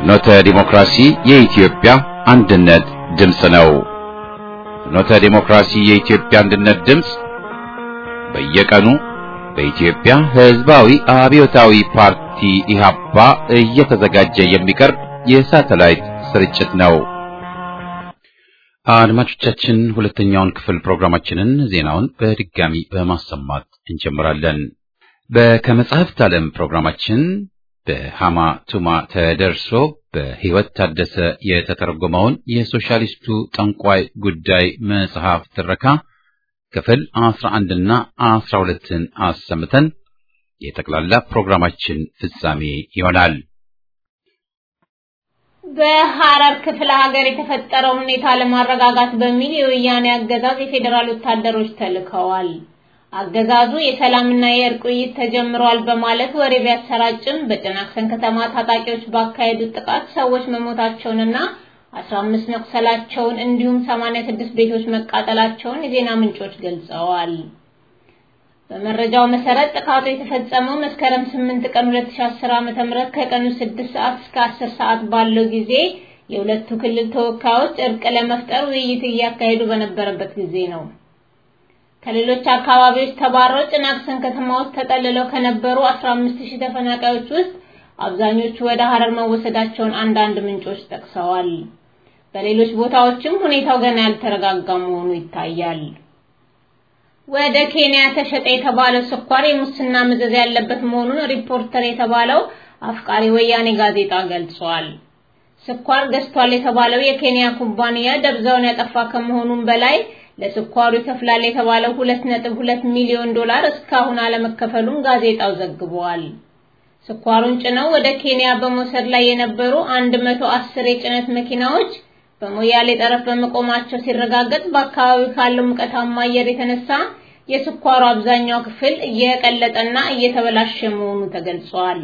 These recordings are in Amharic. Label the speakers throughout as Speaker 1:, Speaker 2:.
Speaker 1: ፍኖተ ዲሞክራሲ የኢትዮጵያ አንድነት ድምፅ ነው። ፍኖተ ዲሞክራሲ የኢትዮጵያ አንድነት ድምፅ በየቀኑ በኢትዮጵያ ሕዝባዊ አብዮታዊ ፓርቲ ኢህአፓ እየተዘጋጀ የሚቀርብ የሳተላይት ስርጭት ነው። አድማጮቻችን ሁለተኛውን ክፍል ፕሮግራማችንን ዜናውን በድጋሚ በማሰማት እንጀምራለን። በከመጽሐፍት ዓለም ፕሮግራማችን በሃማ ቱማ ተደርሶ በሕይወት ታደሰ የተተረጎመውን የሶሻሊስቱ ጠንቋይ ጉዳይ መጽሐፍ ትረካ ክፍል አስራ አንድና አስራ ሁለትን አሰምተን የጠቅላላ ፕሮግራማችን ፍጻሜ ይሆናል።
Speaker 2: በሐረር ክፍለ ሀገር የተፈጠረው ሁኔታ ለማረጋጋት በሚል የወያኔ አገዛዝ የፌዴራል ወታደሮች ተልከዋል። አገዛዙ የሰላምና የእርቅ ውይይት ተጀምሯል በማለት ወሬ ቢያሰራጭም በጭናክሰን ከተማ ታጣቂዎች ባካሄዱት ጥቃት ሰዎች መሞታቸውንና 15 መቁሰላቸውን እንዲሁም 86 ቤቶች መቃጠላቸውን የዜና ምንጮች ገልጸዋል። በመረጃው መሰረት ጥቃቱ የተፈጸመው መስከረም 8 ቀን 2010 ዓ.ም ከቀኑ 6 ሰዓት እስከ 10 ሰዓት ባለው ጊዜ የሁለቱ ክልል ተወካዮች እርቅ ለመፍጠር ውይይት እያካሄዱ በነበረበት ጊዜ ነው። ከሌሎች አካባቢዎች ተባረው ጭናክሰን ከተማ ውስጥ ተጠልለው ከነበሩ 15000 ተፈናቃዮች ውስጥ አብዛኞቹ ወደ ሐረር መወሰዳቸውን አንዳንድ ምንጮች ጠቅሰዋል። በሌሎች ቦታዎችም ሁኔታው ገና ያልተረጋጋ መሆኑ ይታያል። ወደ ኬንያ ተሸጠ የተባለው ስኳር የሙስና መዘዝ ያለበት መሆኑን ሪፖርተር የተባለው አፍቃሪ ወያኔ ጋዜጣ ገልጿል። ስኳር ገዝቷል የተባለው የኬንያ ኩባንያ ደብዛውን ያጠፋ ከመሆኑም በላይ ለስኳሩ ይከፍላል የተባለው 2.2 ሚሊዮን ዶላር እስካሁን አለመከፈሉን ጋዜጣው ዘግቧል። ስኳሩን ጭነው ወደ ኬንያ በመውሰድ ላይ የነበሩ 110 የጭነት መኪናዎች በሞያሌ ጠረፍ በመቆማቸው ሲረጋገጥ በአካባቢው ካለው ሙቀታማ አየር የተነሳ የስኳሩ አብዛኛው ክፍል እየቀለጠና እየተበላሸ መሆኑ ተገልጿል።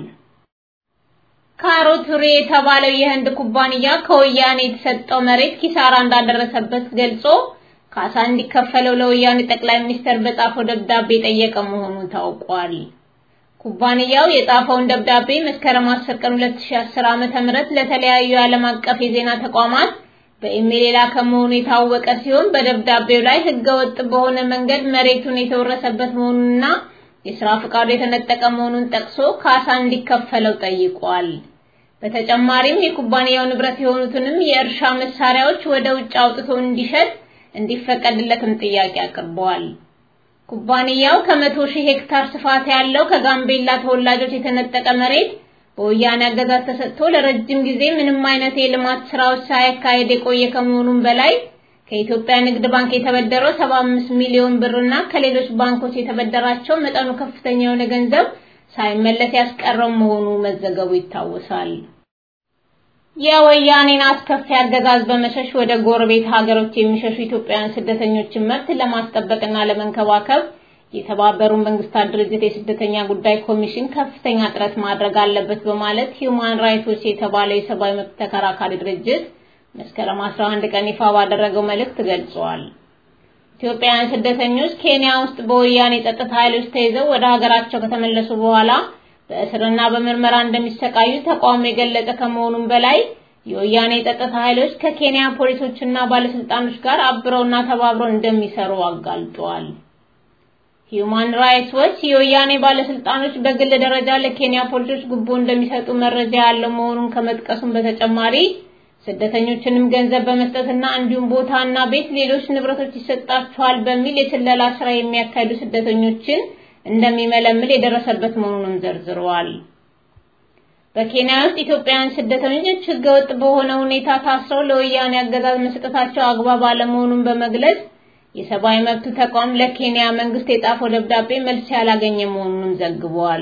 Speaker 2: ካሮቱሪ የተባለው የህንድ ኩባንያ ከወያኔ የተሰጠው መሬት ኪሳራ እንዳደረሰበት ገልጾ ካሳ እንዲከፈለው ለወያኔ ጠቅላይ ሚኒስትር በጻፈው ደብዳቤ ጠየቀ መሆኑ ታውቋል። ኩባንያው የጻፈውን ደብዳቤ መስከረም 10 ቀን 2010 ዓ.ም ለተለያዩ የዓለም አቀፍ የዜና ተቋማት በኢሜል የላከ መሆኑ የታወቀ ሲሆን በደብዳቤው ላይ ህገወጥ በሆነ መንገድ መሬቱን የተወረሰበት መሆኑንና የሥራ ፈቃዱ የተነጠቀ መሆኑን ጠቅሶ ካሳ እንዲከፈለው ጠይቋል። በተጨማሪም የኩባንያው ንብረት የሆኑትንም የእርሻ መሳሪያዎች ወደ ውጭ አውጥቶ እንዲሸጥ እንዲፈቀድለትም ጥያቄ አቅርበዋል። ኩባንያው ከመቶ ሺህ ሄክታር ስፋት ያለው ከጋምቤላ ተወላጆች የተነጠቀ መሬት በወያኔ አገዛዝ ተሰጥቶ ለረጅም ጊዜ ምንም አይነት የልማት ስራዎች ሳያካሄድ የቆየ ከመሆኑም በላይ ከኢትዮጵያ ንግድ ባንክ የተበደረው 75 ሚሊዮን ብርና ከሌሎች ባንኮች የተበደራቸው መጠኑ ከፍተኛ የሆነ ገንዘብ ሳይመለስ ያስቀረው መሆኑ መዘገቡ ይታወሳል። የወያኔን አስከፊ አገዛዝ በመሸሽ ወደ ጎረቤት ሀገሮች የሚሸሹ ኢትዮጵያውያን ስደተኞችን መብት ለማስጠበቅና ለመንከባከብ የተባበሩ መንግስታት ድርጅት የስደተኛ ጉዳይ ኮሚሽን ከፍተኛ ጥረት ማድረግ አለበት በማለት ሂዩማን ራይትስ የተባለው የሰብአዊ መብት ተከራካሪ ድርጅት መስከረም 11 ቀን ይፋ ባደረገው መልእክት ገልጿል። ኢትዮጵያውያን ስደተኞች ኬንያ ውስጥ በወያኔ ጸጥታ ኃይሎች ተይዘው ወደ ሀገራቸው ከተመለሱ በኋላ በእስርና በምርመራ እንደሚሰቃዩ ተቋሙ የገለጸ ከመሆኑም በላይ የወያኔ ጸጥታ ኃይሎች ከኬንያ ፖሊሶችና ባለስልጣኖች ጋር አብረውና ተባብረው እንደሚሰሩ አጋልጧል። ሂዩማን ራይትስ ዎች የወያኔ ባለስልጣኖች በግል ደረጃ ለኬንያ ፖሊሶች ጉቦ እንደሚሰጡ መረጃ ያለው መሆኑን ከመጥቀሱም በተጨማሪ ስደተኞችንም ገንዘብ በመስጠትና እንዲሁም ቦታና ቤት፣ ሌሎች ንብረቶች ይሰጣቸዋል በሚል የስለላ ስራ የሚያካሂዱ ስደተኞችን እንደሚመለምል የደረሰበት መሆኑንም ዘርዝረዋል። በኬንያ ውስጥ ኢትዮጵያውያን ስደተኞች ህገወጥ በሆነ ሁኔታ ታስረው ለወያኔ አገዛዝ መስጠታቸው አግባብ አለመሆኑን በመግለጽ የሰብአዊ መብት ተቋም ለኬንያ መንግስት የጻፈው ደብዳቤ መልስ ያላገኘ መሆኑንም ዘግቧል።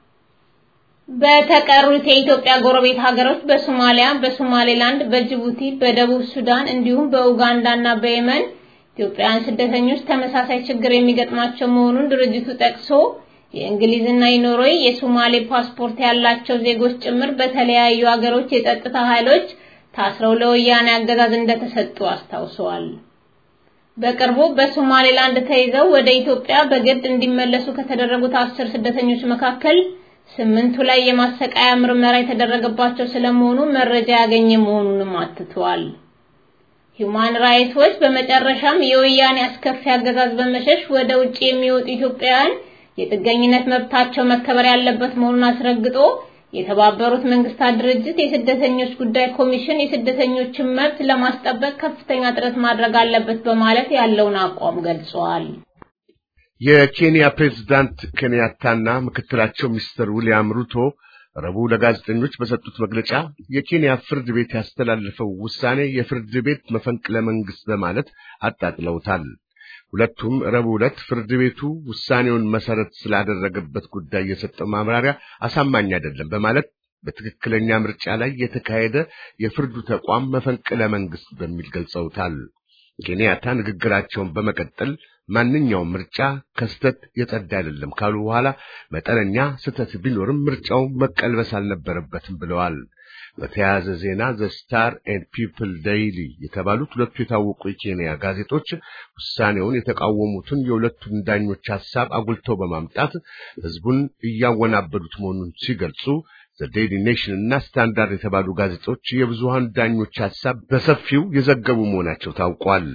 Speaker 2: በተቀሩት የኢትዮጵያ ጎረቤት ሀገሮች በሶማሊያ፣ በሶማሌላንድ፣ በጅቡቲ፣ በደቡብ ሱዳን እንዲሁም በኡጋንዳ እና በየመን ኢትዮጵያውያን ስደተኞች ተመሳሳይ ችግር የሚገጥማቸው መሆኑን ድርጅቱ ጠቅሶ የእንግሊዝና የኖርዌይ የሶማሌ ፓስፖርት ያላቸው ዜጎች ጭምር በተለያዩ ሀገሮች የጸጥታ ኃይሎች ታስረው ለወያኔ አገዛዝ እንደተሰጡ አስታውሰዋል። በቅርቡ በሶማሌላንድ ተይዘው ወደ ኢትዮጵያ በግድ እንዲመለሱ ከተደረጉት አስር ስደተኞች መካከል ስምንቱ ላይ የማሰቃያ ምርመራ የተደረገባቸው ስለመሆኑ መረጃ ያገኘ መሆኑንም አትቷል። ሂዩማን ራይትስ ዎች በመጨረሻም የወያኔ አስከፊ አገዛዝ በመሸሽ ወደ ውጭ የሚወጡ ኢትዮጵያውያን የጥገኝነት መብታቸው መከበር ያለበት መሆኑን አስረግጦ የተባበሩት መንግስታት ድርጅት የስደተኞች ጉዳይ ኮሚሽን የስደተኞችን መብት ለማስጠበቅ ከፍተኛ ጥረት ማድረግ አለበት በማለት ያለውን አቋም ገልጿል።
Speaker 3: የኬንያ ፕሬዝዳንት ኬንያታና ምክትላቸው ሚስተር ዊልያም ሩቶ ረቡዕ ለጋዜጠኞች በሰጡት መግለጫ የኬንያ ፍርድ ቤት ያስተላለፈው ውሳኔ የፍርድ ቤት መፈንቅለ መንግስት በማለት አጣጥለውታል። ሁለቱም ረቡዕ ዕለት ፍርድ ቤቱ ውሳኔውን መሰረት ስላደረገበት ጉዳይ የሰጠው ማብራሪያ አሳማኝ አይደለም በማለት በትክክለኛ ምርጫ ላይ የተካሄደ የፍርዱ ተቋም መፈንቅለ መንግስት በሚል ገልጸውታል። ኬንያታ ንግግራቸውን በመቀጠል ማንኛውም ምርጫ ከስተት የጸዳ አይደለም ካሉ በኋላ መጠነኛ ስተት ቢኖርም ምርጫው መቀልበስ አልነበረበትም ብለዋል። በተያያዘ ዜና ዘ ስታር ኤንድ ፒፕል ዴይሊ የተባሉት ሁለቱ የታወቁ የኬንያ ጋዜጦች ውሳኔውን የተቃወሙትን የሁለቱን ዳኞች ሐሳብ አጉልተው በማምጣት ህዝቡን እያወናበዱት መሆኑን ሲገልጹ ዘ ዴይሊ ኔሽን እና ስታንዳርድ የተባሉ ጋዜጦች የብዙሃን ዳኞች ሐሳብ በሰፊው የዘገቡ መሆናቸው ታውቋል።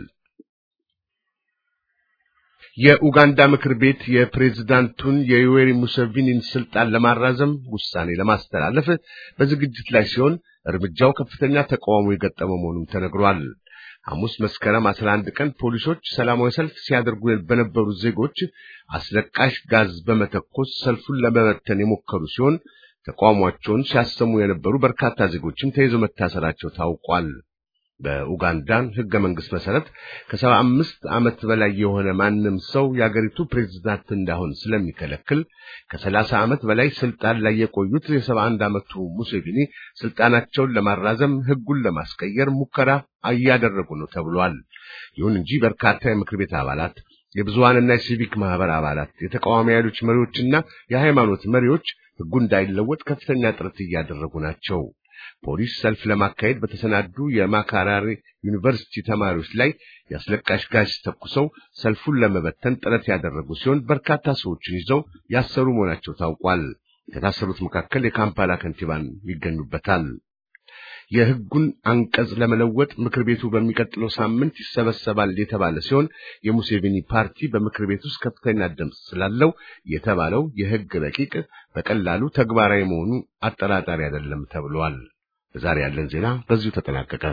Speaker 3: የኡጋንዳ ምክር ቤት የፕሬዝዳንቱን የዩዌሪ ሙሴቪኒን ስልጣን ለማራዘም ውሳኔ ለማስተላለፍ በዝግጅት ላይ ሲሆን እርምጃው ከፍተኛ ተቃውሞ የገጠመው መሆኑም ተነግሯል። ሐሙስ መስከረም 11 ቀን ፖሊሶች ሰላማዊ ሰልፍ ሲያደርጉ በነበሩ ዜጎች አስለቃሽ ጋዝ በመተኮስ ሰልፉን ለመበተን የሞከሩ ሲሆን ተቃውሟቸውን ሲያሰሙ የነበሩ በርካታ ዜጎችም ተይዘው መታሰራቸው ታውቋል። በኡጋንዳን ሕገ መንግሥት መሰረት ከሰባ አምስት ዓመት በላይ የሆነ ማንም ሰው የአገሪቱ ፕሬዝዳንት እንዳሆን ስለሚከለክል ከሰላሳ ዓመት በላይ ስልጣን ላይ የቆዩት የሰባ አንድ ዓመቱ ሙሴቪኒ ስልጣናቸውን ለማራዘም ሕጉን ለማስቀየር ሙከራ እያደረጉ ነው ተብሏል። ይሁን እንጂ በርካታ የምክር ቤት አባላት የብዙሃንና የሲቪክ ማህበር አባላት፣ የተቃዋሚ ኃይሎች መሪዎችና የሃይማኖት መሪዎች ሕጉ እንዳይለወጥ ከፍተኛ ጥረት እያደረጉ ናቸው። ፖሊስ ሰልፍ ለማካሄድ በተሰናዱ የማካራሪ ዩኒቨርሲቲ ተማሪዎች ላይ የአስለቃሽ ጋዝ ተኩሰው ሰልፉን ለመበተን ጥረት ያደረጉ ሲሆን በርካታ ሰዎችን ይዘው ያሰሩ መሆናቸው ታውቋል። ከታሰሩት መካከል የካምፓላ ከንቲባን ይገኙበታል። የሕጉን አንቀጽ ለመለወጥ ምክር ቤቱ በሚቀጥለው ሳምንት ይሰበሰባል የተባለ ሲሆን የሙሴቪኒ ፓርቲ በምክር ቤት ውስጥ ከፍተኛ ድምፅ ስላለው የተባለው የሕግ ረቂቅ በቀላሉ ተግባራዊ መሆኑ አጠራጣሪ አይደለም ተብሏል። ዛሬ ያለን ዜና በዚሁ ተጠናቀቀ።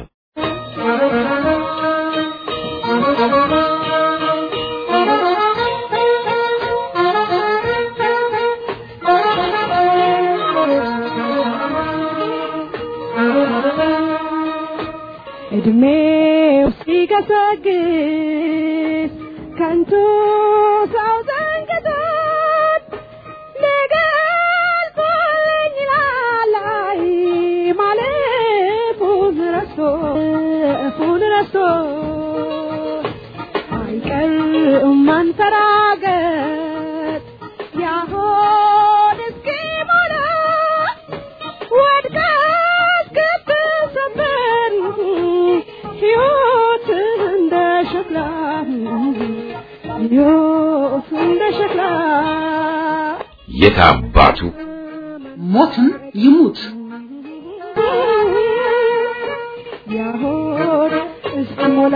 Speaker 4: እድሜው ሲገሰግስ ከንቱ ሰው ዘንግቶት ሊገልጸኝ ይላል ማለፉን ረስቶ እፉን ረስቶ አይቀርም ማንፈራገጥ ያሆን እስኪሞላ ወድቃ እስክትሰበር ሕይወት እንደ ሸክላ ሕይወት እንደ ሸክላ
Speaker 1: የት አባቱ
Speaker 5: ሞትም ይሙት
Speaker 4: ያሆን እስኪሞላ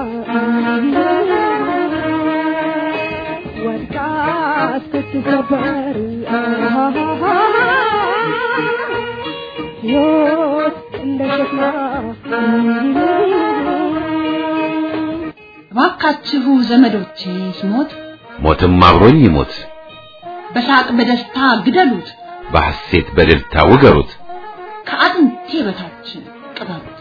Speaker 4: ወድቃ እስክትሰበር ሕይወት እንደ ሸክላ
Speaker 5: እባካችሁ ዘመዶቼ ስሞት
Speaker 1: ሞትም አብሮኝ ይሞት፣
Speaker 5: በሳቅ በደስታ ግደሉት፣
Speaker 1: በሐሴት በእልልታ ውገሩት።
Speaker 5: ከአጥንቴ በታች ቅበሩት።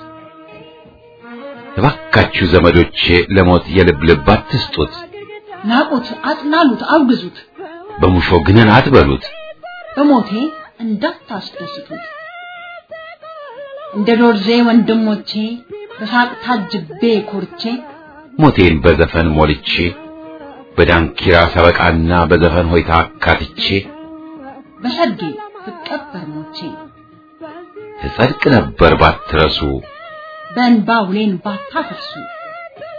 Speaker 1: እባካችሁ ዘመዶቼ ለሞት የልብ ልብ አትስጡት፣
Speaker 5: ናቁት፣ አጥላሉት፣ አውግዙት፣
Speaker 1: በሙሾ ግንን አትበሉት።
Speaker 5: በሞቴ እንዳታስደስቱት። እንደ ዶርዜ ወንድሞቼ በሳቅ ታጅቤ ኮርቼ
Speaker 1: ሞቴን በዘፈን ሞልቼ በዳንኪራ ሰበቃና በዘፈን ሆይታ አካትቼ
Speaker 5: በሰርጌ ብቀበር ሞቼ
Speaker 1: እጸድቅ ነበር ባትረሱ።
Speaker 5: በእንባ ውሌን ባታፈርሱ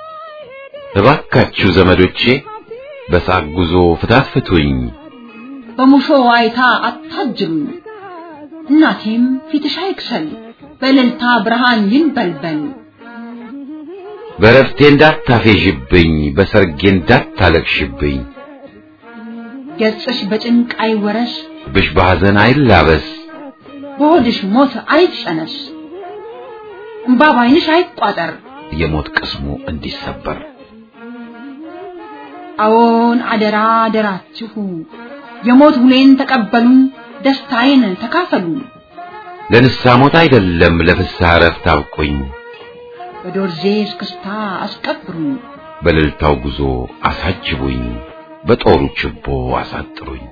Speaker 1: እባካችሁ ዘመዶቼ በሳቅ ጉዞ ፍታት ፍቱኝ፣
Speaker 5: በሙሾ ዋይታ አታጅሉኝ። እናቴም ፊትሽ አይክሰል በእልልታ ብርሃን ይንበልበል።
Speaker 1: በረፍቴ እንዳታፌዥብኝ፣ በሰርጌ እንዳታለቅሽብኝ፣
Speaker 5: ገጽሽ በጭንቅ አይወረስ፣
Speaker 1: ብሽ በሐዘን አይላበስ፣
Speaker 5: በሆድሽ ሞት አይጸነስ፣ እምባ ባይንሽ አይቋጠር።
Speaker 1: የሞት ቅስሙ እንዲሰበር
Speaker 5: አዎን አደራ አደራችሁ፣ የሞት ሁሌን ተቀበሉ፣ ደስታዬን ተካፈሉ።
Speaker 1: ለንስሐ ሞት አይደለም ለፍስሐ እረፍት አብቁኝ፣
Speaker 5: በዶርዜ እስክስታ አስቀብሩኝ፣
Speaker 1: በእልልታው ጉዞ አሳጅቡኝ፣ በጦሩ ችቦ አሳጥሩኝ።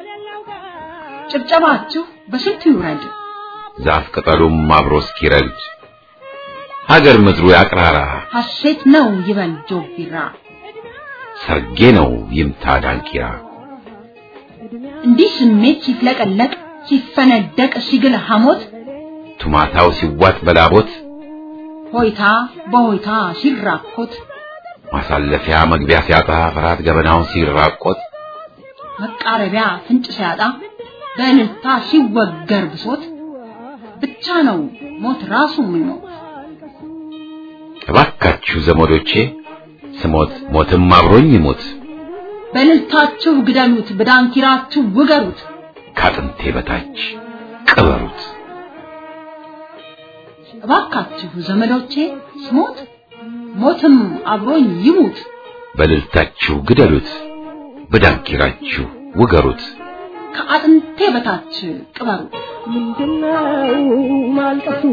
Speaker 5: ጭብጨባችሁ በስንቱ ይውረድ፣
Speaker 1: ዛፍ ቅጠሉም አብሮ እስኪረግድ ሀገር ምድሩ ያቅራራ፣
Speaker 5: ሐሴት ነው ይበል ጆቢራ።
Speaker 1: ሰርጌ ነው ይምታ ዳንኪራ።
Speaker 5: እንዲህ ስሜት ሲፍለቀለቅ ሲፈነደቅ ሲግል ሐሞት
Speaker 1: ቱማታው ሲዋጥ በላቦት
Speaker 5: ሆይታ በሆይታ ሲራኮት
Speaker 1: ማሳለፊያ መግቢያ ሲያጣ ፍርሃት ገበናውን ሲራቆት
Speaker 5: መቃረቢያ ፍንጭ ሲያጣ በእልልታ ሲወገር ብሶት ብቻ ነው ሞት ራሱ የሚሞት።
Speaker 1: እባካችሁ ዘመዶቼ ስሞት ሞትም አብሮኝ ይሞት፣
Speaker 5: በእልልታችሁ ግደሉት፣ በዳንኪራችሁ ውገሩት።
Speaker 1: ከአጥንቴ በታች ቅበሩት።
Speaker 5: እባካችሁ ዘመዶቼ ስሞት ሞትም አብሮኝ ይሙት።
Speaker 1: በእልልታችሁ ግደሉት፣ በዳንኪራችሁ ውገሩት።
Speaker 5: ከአጥንቴ በታች ቅበሩት።
Speaker 4: ምንድነው ማልቀሱ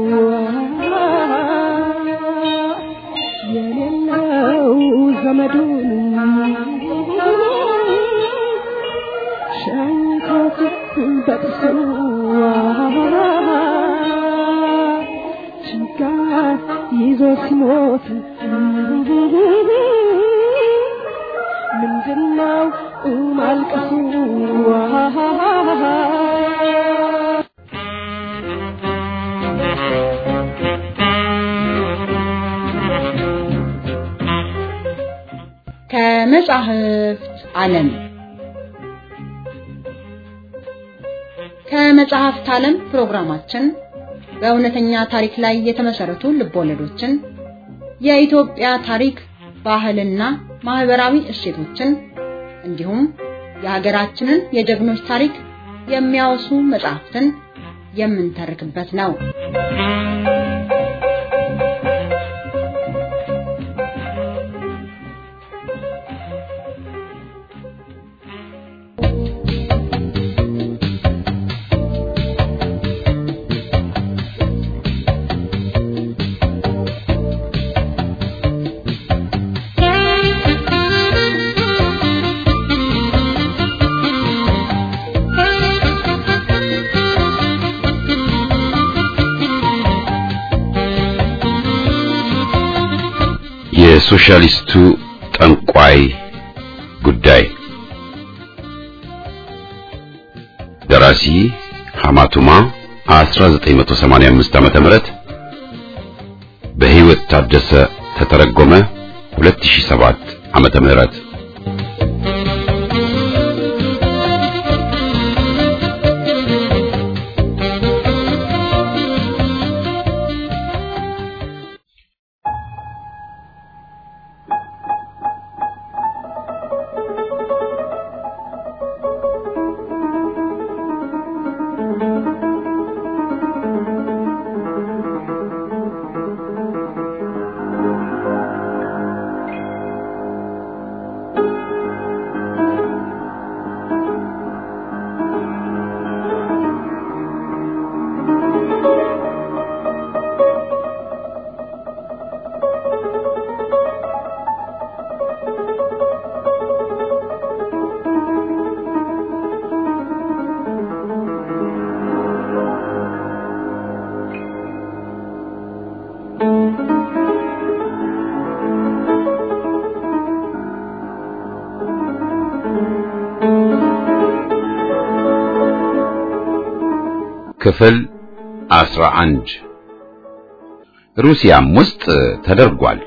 Speaker 4: የሌለው ዘመዱን ሸንኮት በጥሱ ችጋር ይዞ ሲሞት ምንድነው ማልቀሱ
Speaker 5: ከመጻሕፍት ዓለም ከመጽሐፍት ዓለም ፕሮግራማችን በእውነተኛ ታሪክ ላይ የተመሰረቱ ልቦለዶችን፣ የኢትዮጵያ ታሪክ፣ ባህልና ማህበራዊ እሴቶችን እንዲሁም የሀገራችንን የጀግኖች ታሪክ የሚያወሱ መጽሐፍትን የምንተርክበት ነው።
Speaker 1: የሶሻሊስቱ ጠንቋይ ጉዳይ ደራሲ ሐማቱማ 1985 ዓመተ ምህረት በህይወት ታደሰ ተተረጎመ 2007 ዓመተ ምህረት ክፍል 11 ሩሲያም ውስጥ ተደርጓል።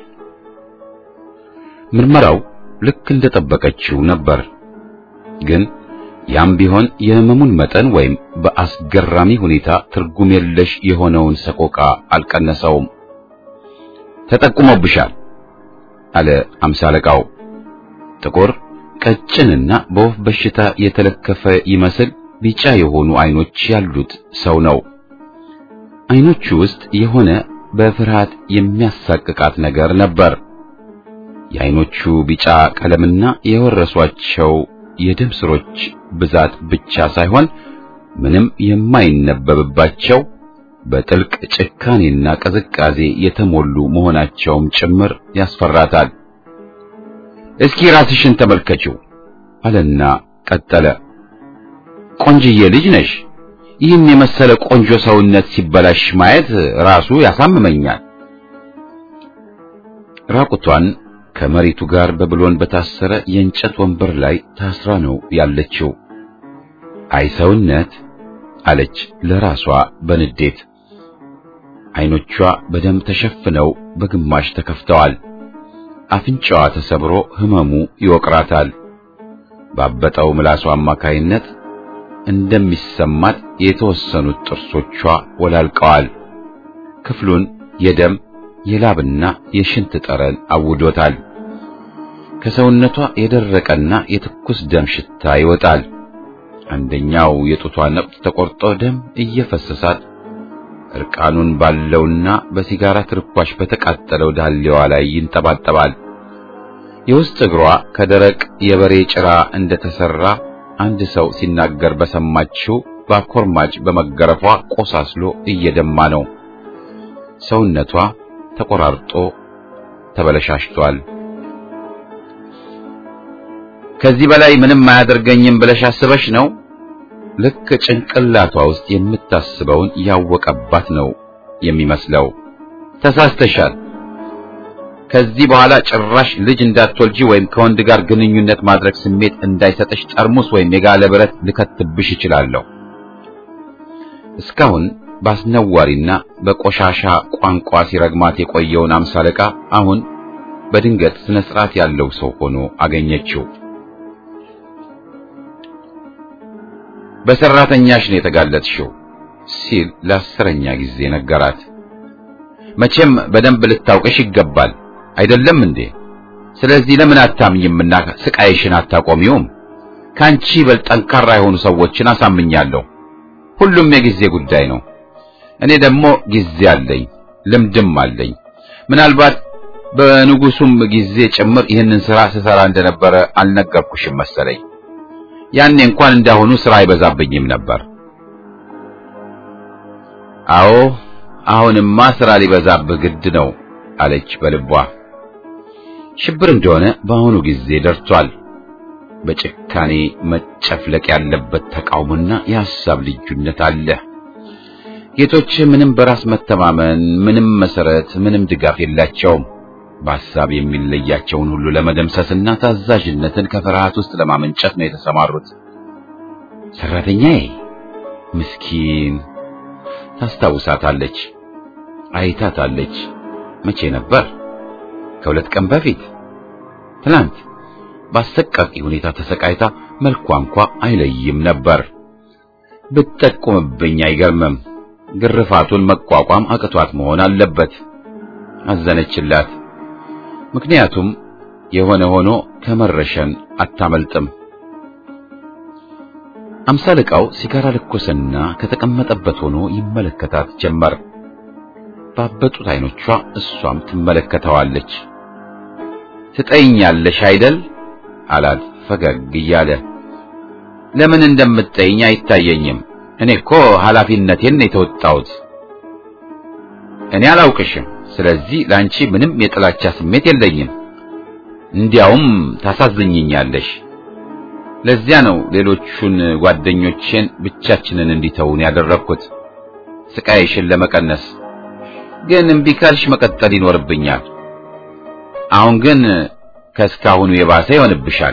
Speaker 1: ምርመራው ልክ እንደጠበቀችው ነበር። ግን ያም ቢሆን የህመሙን መጠን ወይም በአስገራሚ ሁኔታ ትርጉም የለሽ የሆነውን ሰቆቃ አልቀነሰውም። ተጠቁሞብሻል አለ አምሳ አለቃው። ጥቁር ቀጭንና በወፍ በሽታ የተለከፈ ይመስል ቢጫ የሆኑ አይኖች ያሉት ሰው ነው። አይኖቹ ውስጥ የሆነ በፍርሃት የሚያሳቅቃት ነገር ነበር። የአይኖቹ ቢጫ ቀለምና የወረሷቸው የደም ስሮች ብዛት ብቻ ሳይሆን ምንም የማይነበብባቸው በጥልቅ ጭካኔና ቅዝቃዜ የተሞሉ መሆናቸውም ጭምር ያስፈራታል። እስኪ ራስሽን ተመልከችው አለና ቀጠለ። ቆንጅዬ ልጅ ነሽ። ይህን የመሰለ ቆንጆ ሰውነት ሲበላሽ ማየት ራሱ ያሳምመኛል። ራቁቷን ከመሬቱ ጋር በብሎን በታሰረ የእንጨት ወንበር ላይ ታስራ ነው ያለችው። አይ ሰውነት አለች ለራሷ በንዴት። አይኖቿ በደም ተሸፍነው በግማሽ ተከፍተዋል። አፍንጫዋ ተሰብሮ ህመሙ ይወቅራታል። ባበጠው ምላሷ አማካይነት እንደሚሰማት የተወሰኑት ጥርሶቿ ወላልቀዋል። ክፍሉን የደም የላብና የሽንት ጠረን አውዶታል። ከሰውነቷ የደረቀና የትኩስ ደም ሽታ ይወጣል። አንደኛው የጡቷ ነቁጥ ተቆርጦ ደም እየፈሰሳት እርቃኑን ባለውና በሲጋራ ትርኳሽ በተቃጠለው ዳሌዋ ላይ ይንጠባጠባል። የውስጥ እግሯ ከደረቅ የበሬ ጭራ እንደተሰራ አንድ ሰው ሲናገር በሰማችው በአኮርማጭ በመገረፏ ቆሳስሎ እየደማ ነው። ሰውነቷ ተቆራርጦ ተበለሻሽቷል። ከዚህ በላይ ምንም አያደርገኝም ብለሽ አስበሽ ነው? ልክ ጭንቅላቷ ውስጥ የምታስበውን ያወቀባት ነው የሚመስለው። ተሳስተሻል። ከዚህ በኋላ ጭራሽ ልጅ እንዳትወልጂ ወይም ከወንድ ጋር ግንኙነት ማድረግ ስሜት እንዳይሰጥሽ ጠርሙስ ወይም የጋለ ብረት ልከትብሽ እችላለሁ። እስካሁን በአስነዋሪና በቆሻሻ ቋንቋ ሲረግማት የቆየውን አምሳ አለቃ አሁን በድንገት ስነ ስርዓት ያለው ሰው ሆኖ አገኘችው። በሰራተኛሽ ነው የተጋለጥሽው ሲል ለአስረኛ ጊዜ ነገራት። መቼም በደንብ ልታውቅሽ ይገባል አይደለም እንዴ? ስለዚህ ለምን አታምኝምና ስቃይሽን አታቆሚውም? ካንቺ በል ጠንካራ የሆኑ ሰዎችን አሳምኛለሁ። ሁሉም የጊዜ ጉዳይ ነው። እኔ ደግሞ ጊዜ አለኝ፣ ልምድም አለኝ። ምናልባት በንጉሱም ጊዜ ጭምር ይህንን ስራ ስሰራ እንደነበረ አልነገርኩሽም መሰለኝ። ያኔ እንኳን እንዳሁኑ ስራ አይበዛብኝም ነበር። አዎ አሁንማ ስራ ሊበዛብህ ግድ ነው አለች በልቧ። ሽብር እንደሆነ በአሁኑ ጊዜ ደርቷል። በጭካኔ መጨፍለቅ ያለበት ተቃውሞና የሐሳብ ልዩነት አለ። ጌቶች ምንም በራስ መተማመን፣ ምንም መሰረት፣ ምንም ድጋፍ የላቸውም። በሐሳብ የሚለያቸውን ሁሉ ለመደምሰስና ታዛዥነትን ከፍርሃት ውስጥ ለማመንጨት ነው የተሰማሩት። ሰራተኛዬ ምስኪን ታስታውሳታለች፣ አይታታለች። መቼ ነበር? ከሁለት ቀን በፊት ትናንት በአሰቃቂ ሁኔታ ተሰቃይታ መልኳ እንኳ አይለይም ነበር። ብትጠቁምብኝ አይገርምም። ግርፋቱን መቋቋም አቅቷት መሆን አለበት። አዘነችላት። ምክንያቱም የሆነ ሆኖ ከመረሸን አታመልጥም። አምሳ አለቃው ሲጋራ ለኮሰና ከተቀመጠበት ሆኖ ይመለከታት ጀመር። ባበጡት አይኖቿ እሷም ትመለከተዋለች። ትጠይኛለሽ አይደል አላት ፈገግ እያለ። ለምን እንደምትጠይኝ አይታየኝም። እኔ እኮ ኃላፊነቴን የተወጣሁት። እኔ አላውቅሽም። ስለዚህ ለአንቺ ምንም የጥላቻ ስሜት የለኝም። እንዲያውም ታሳዝኝኛለሽ። ለዚያ ነው ሌሎቹን ጓደኞቼን ብቻችንን እንዲተውን ያደረግኩት ስቃይሽን ለመቀነስ። ግን እምቢ ካልሽ መቀጠል ይኖርብኛል። አሁን ግን ከእስካሁኑ የባሰ ይሆንብሻል።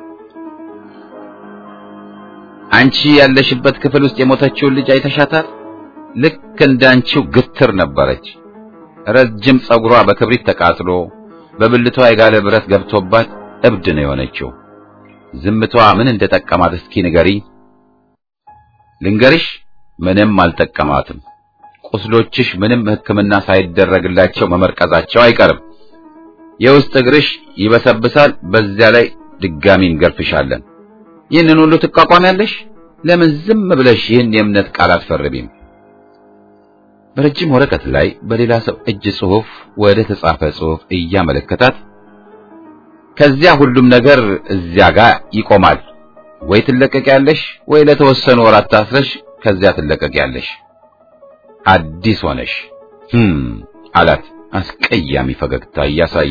Speaker 1: አንቺ ያለሽበት ክፍል ውስጥ የሞተችውን ልጅ አይተሻታል? ልክ እንዳንቺው ግትር ነበረች። ረጅም ጸጉሯ በክብሪት ተቃጥሎ በብልቷ የጋለ ብረት ገብቶባት እብድ ነው የሆነችው። ዝምቷ ምን እንደጠቀማት እስኪ ንገሪኝ። ልንገርሽ፣ ምንም አልጠቀማትም። ቁስሎችሽ ምንም ሕክምና ሳይደረግላቸው መመርቀዛቸው አይቀርም። የውስጥ እግርሽ ይበሰብሳል። በዚያ ላይ ድጋሚ እንገርፍሻለን። ይህንን ሁሉ ትቋቋሚያለሽ? ለምን ዝም ብለሽ ይህን የእምነት ቃል አትፈርሚም? በረጅም ወረቀት ላይ በሌላ ሰው እጅ ጽሑፍ ወደ ተጻፈ ጽሑፍ እያመለከታት ከዚያ ሁሉም ነገር እዚያ ጋር ይቆማል። ወይ ትለቀቂያለሽ፣ ወይ ለተወሰኑ ወራት ታስረሽ ከዚያ ትለቀቂያለሽ። አዲስ ሆነሽ ህም አላት አስቀያሚ ፈገግታ እያሳየ።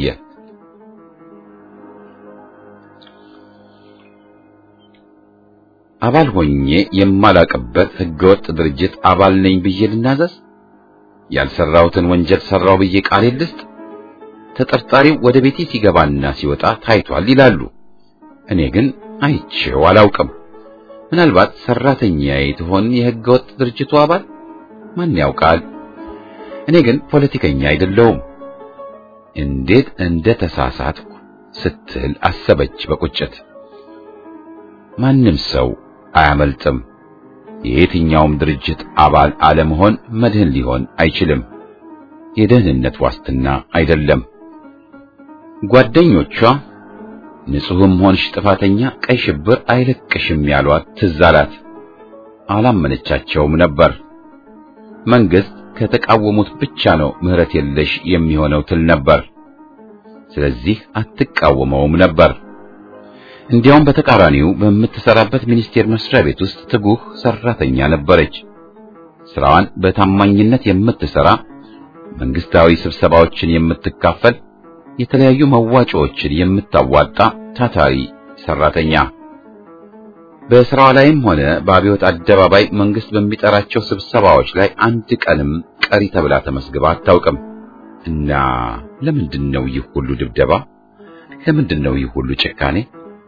Speaker 1: አባል ሆኜ የማላቅበት ህገወጥ ድርጅት አባል ነኝ ብዬ ልናዘዝ? ያልሰራሁትን ወንጀል ሰራው ብዬ ቃል ልስጥ? ተጠርጣሪው ወደ ቤቴ ሲገባና ሲወጣ ታይቷል ይላሉ። እኔ ግን አይቼው አላውቅም። ምናልባት ሰራተኛዬ ትሆን የህገወጥ ድርጅቱ አባል? ማን ያውቃል? እኔ ግን ፖለቲከኛ አይደለሁም። እንዴት እንደ ተሳሳትኩ ስትል አሰበች በቁጭት። ማንም ሰው አያመልጥም። የየትኛውም ድርጅት አባል አለመሆን መድህን ሊሆን አይችልም። የደህንነት ዋስትና አይደለም። ጓደኞቿ ንጹሕም ሆንሽ ጥፋተኛ ቀይ ሽብር አይለቅሽም ያሏት ትዝ አላት። አላመነቻቸውም ነበር። መንግስት ከተቃወሙት ብቻ ነው ምህረት የለሽ የሚሆነው ትል ነበር። ስለዚህ አትቃወመውም ነበር። እንዲያውም በተቃራኒው በምትሰራበት ሚኒስቴር መስሪያ ቤት ውስጥ ትጉህ ሰራተኛ ነበረች። ስራዋን በታማኝነት የምትሰራ፣ መንግስታዊ ስብሰባዎችን የምትካፈል፣ የተለያዩ መዋጮዎችን የምታዋጣ ታታሪ ሰራተኛ። በስራዋ ላይም ሆነ በአብዮት አደባባይ መንግስት በሚጠራቸው ስብሰባዎች ላይ አንድ ቀንም ቀሪ ተብላ ተመስግባ አታውቅም። እና ለምንድን ነው ይህ ሁሉ ድብደባ? ለምንድን ነው ይህ ሁሉ ጭካኔ?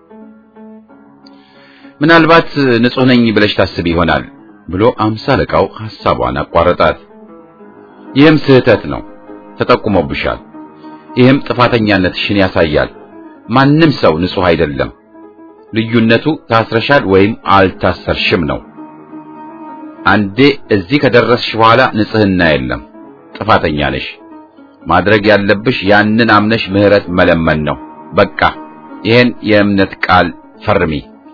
Speaker 1: ምናልባት ንጹሕ ነኝ ብለሽ ታስቢ ይሆናል ብሎ አምሳ አለቃው ሐሳቧን አቋረጣት። ይህም ስህተት ነው፣ ተጠቁሞብሻል። ይህም ጥፋተኛነትሽን ያሳያል። ማንም ሰው ንጹሕ አይደለም። ልዩነቱ ታስረሻል ወይም አልታሰርሽም ነው። አንዴ እዚህ ከደረስሽ በኋላ ንጽሕና የለም፣ ጥፋተኛ ነሽ። ማድረግ ያለብሽ ያንን አምነሽ ምህረት መለመን ነው። በቃ ይህን የእምነት ቃል ፈርሚ።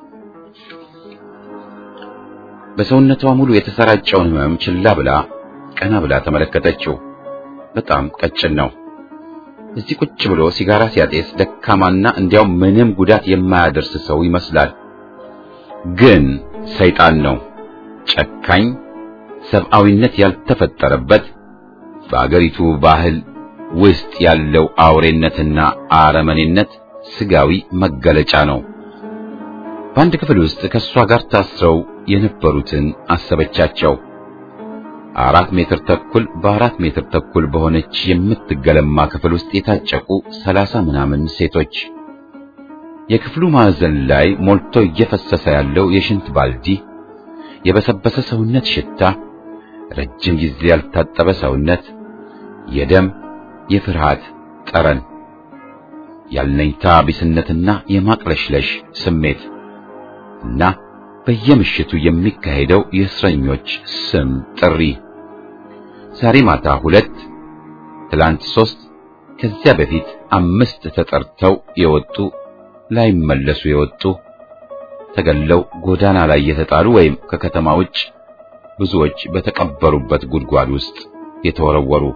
Speaker 1: በሰውነቷ ሙሉ የተሰራጨውን ህመም ችላ ብላ ቀና ብላ ተመለከተችው። በጣም ቀጭን ነው። እዚህ ቁጭ ብሎ ሲጋራ ሲያጤስ ደካማና እንዲያው ምንም ጉዳት የማያደርስ ሰው ይመስላል። ግን ሰይጣን ነው። ጨካኝ፣ ሰብአዊነት ያልተፈጠረበት በአገሪቱ ባህል ውስጥ ያለው አውሬነትና አረመኔነት ስጋዊ መገለጫ ነው። በአንድ ክፍል ውስጥ ከእሷ ጋር ታስረው የነበሩትን አሰበቻቸው። አራት ሜትር ተኩል በአራት ሜትር ተኩል በሆነች የምትገለማ ክፍል ውስጥ የታጨቁ ሰላሳ ምናምን ሴቶች። የክፍሉ ማዕዘን ላይ ሞልቶ እየፈሰሰ ያለው የሽንት ባልዲ፣ የበሰበሰ ሰውነት ሽታ፣ ረጅም ጊዜ ያልታጠበ ሰውነት፣ የደም የፍርሃት ጠረን፣ ያልነኝታ ቢስነትና የማቅለሽለሽ ስሜት እና በየምሽቱ የሚካሄደው የእስረኞች ስም ጥሪ ዛሬ ማታ ሁለት፣ ትላንት ሶስት፣ ከዚያ በፊት አምስት ተጠርተው የወጡ ላይመለሱ የወጡ ተገለው ጎዳና ላይ የተጣሉ ወይም ከከተማ ውጭ ብዙዎች በተቀበሩበት ጉድጓድ ውስጥ የተወረወሩ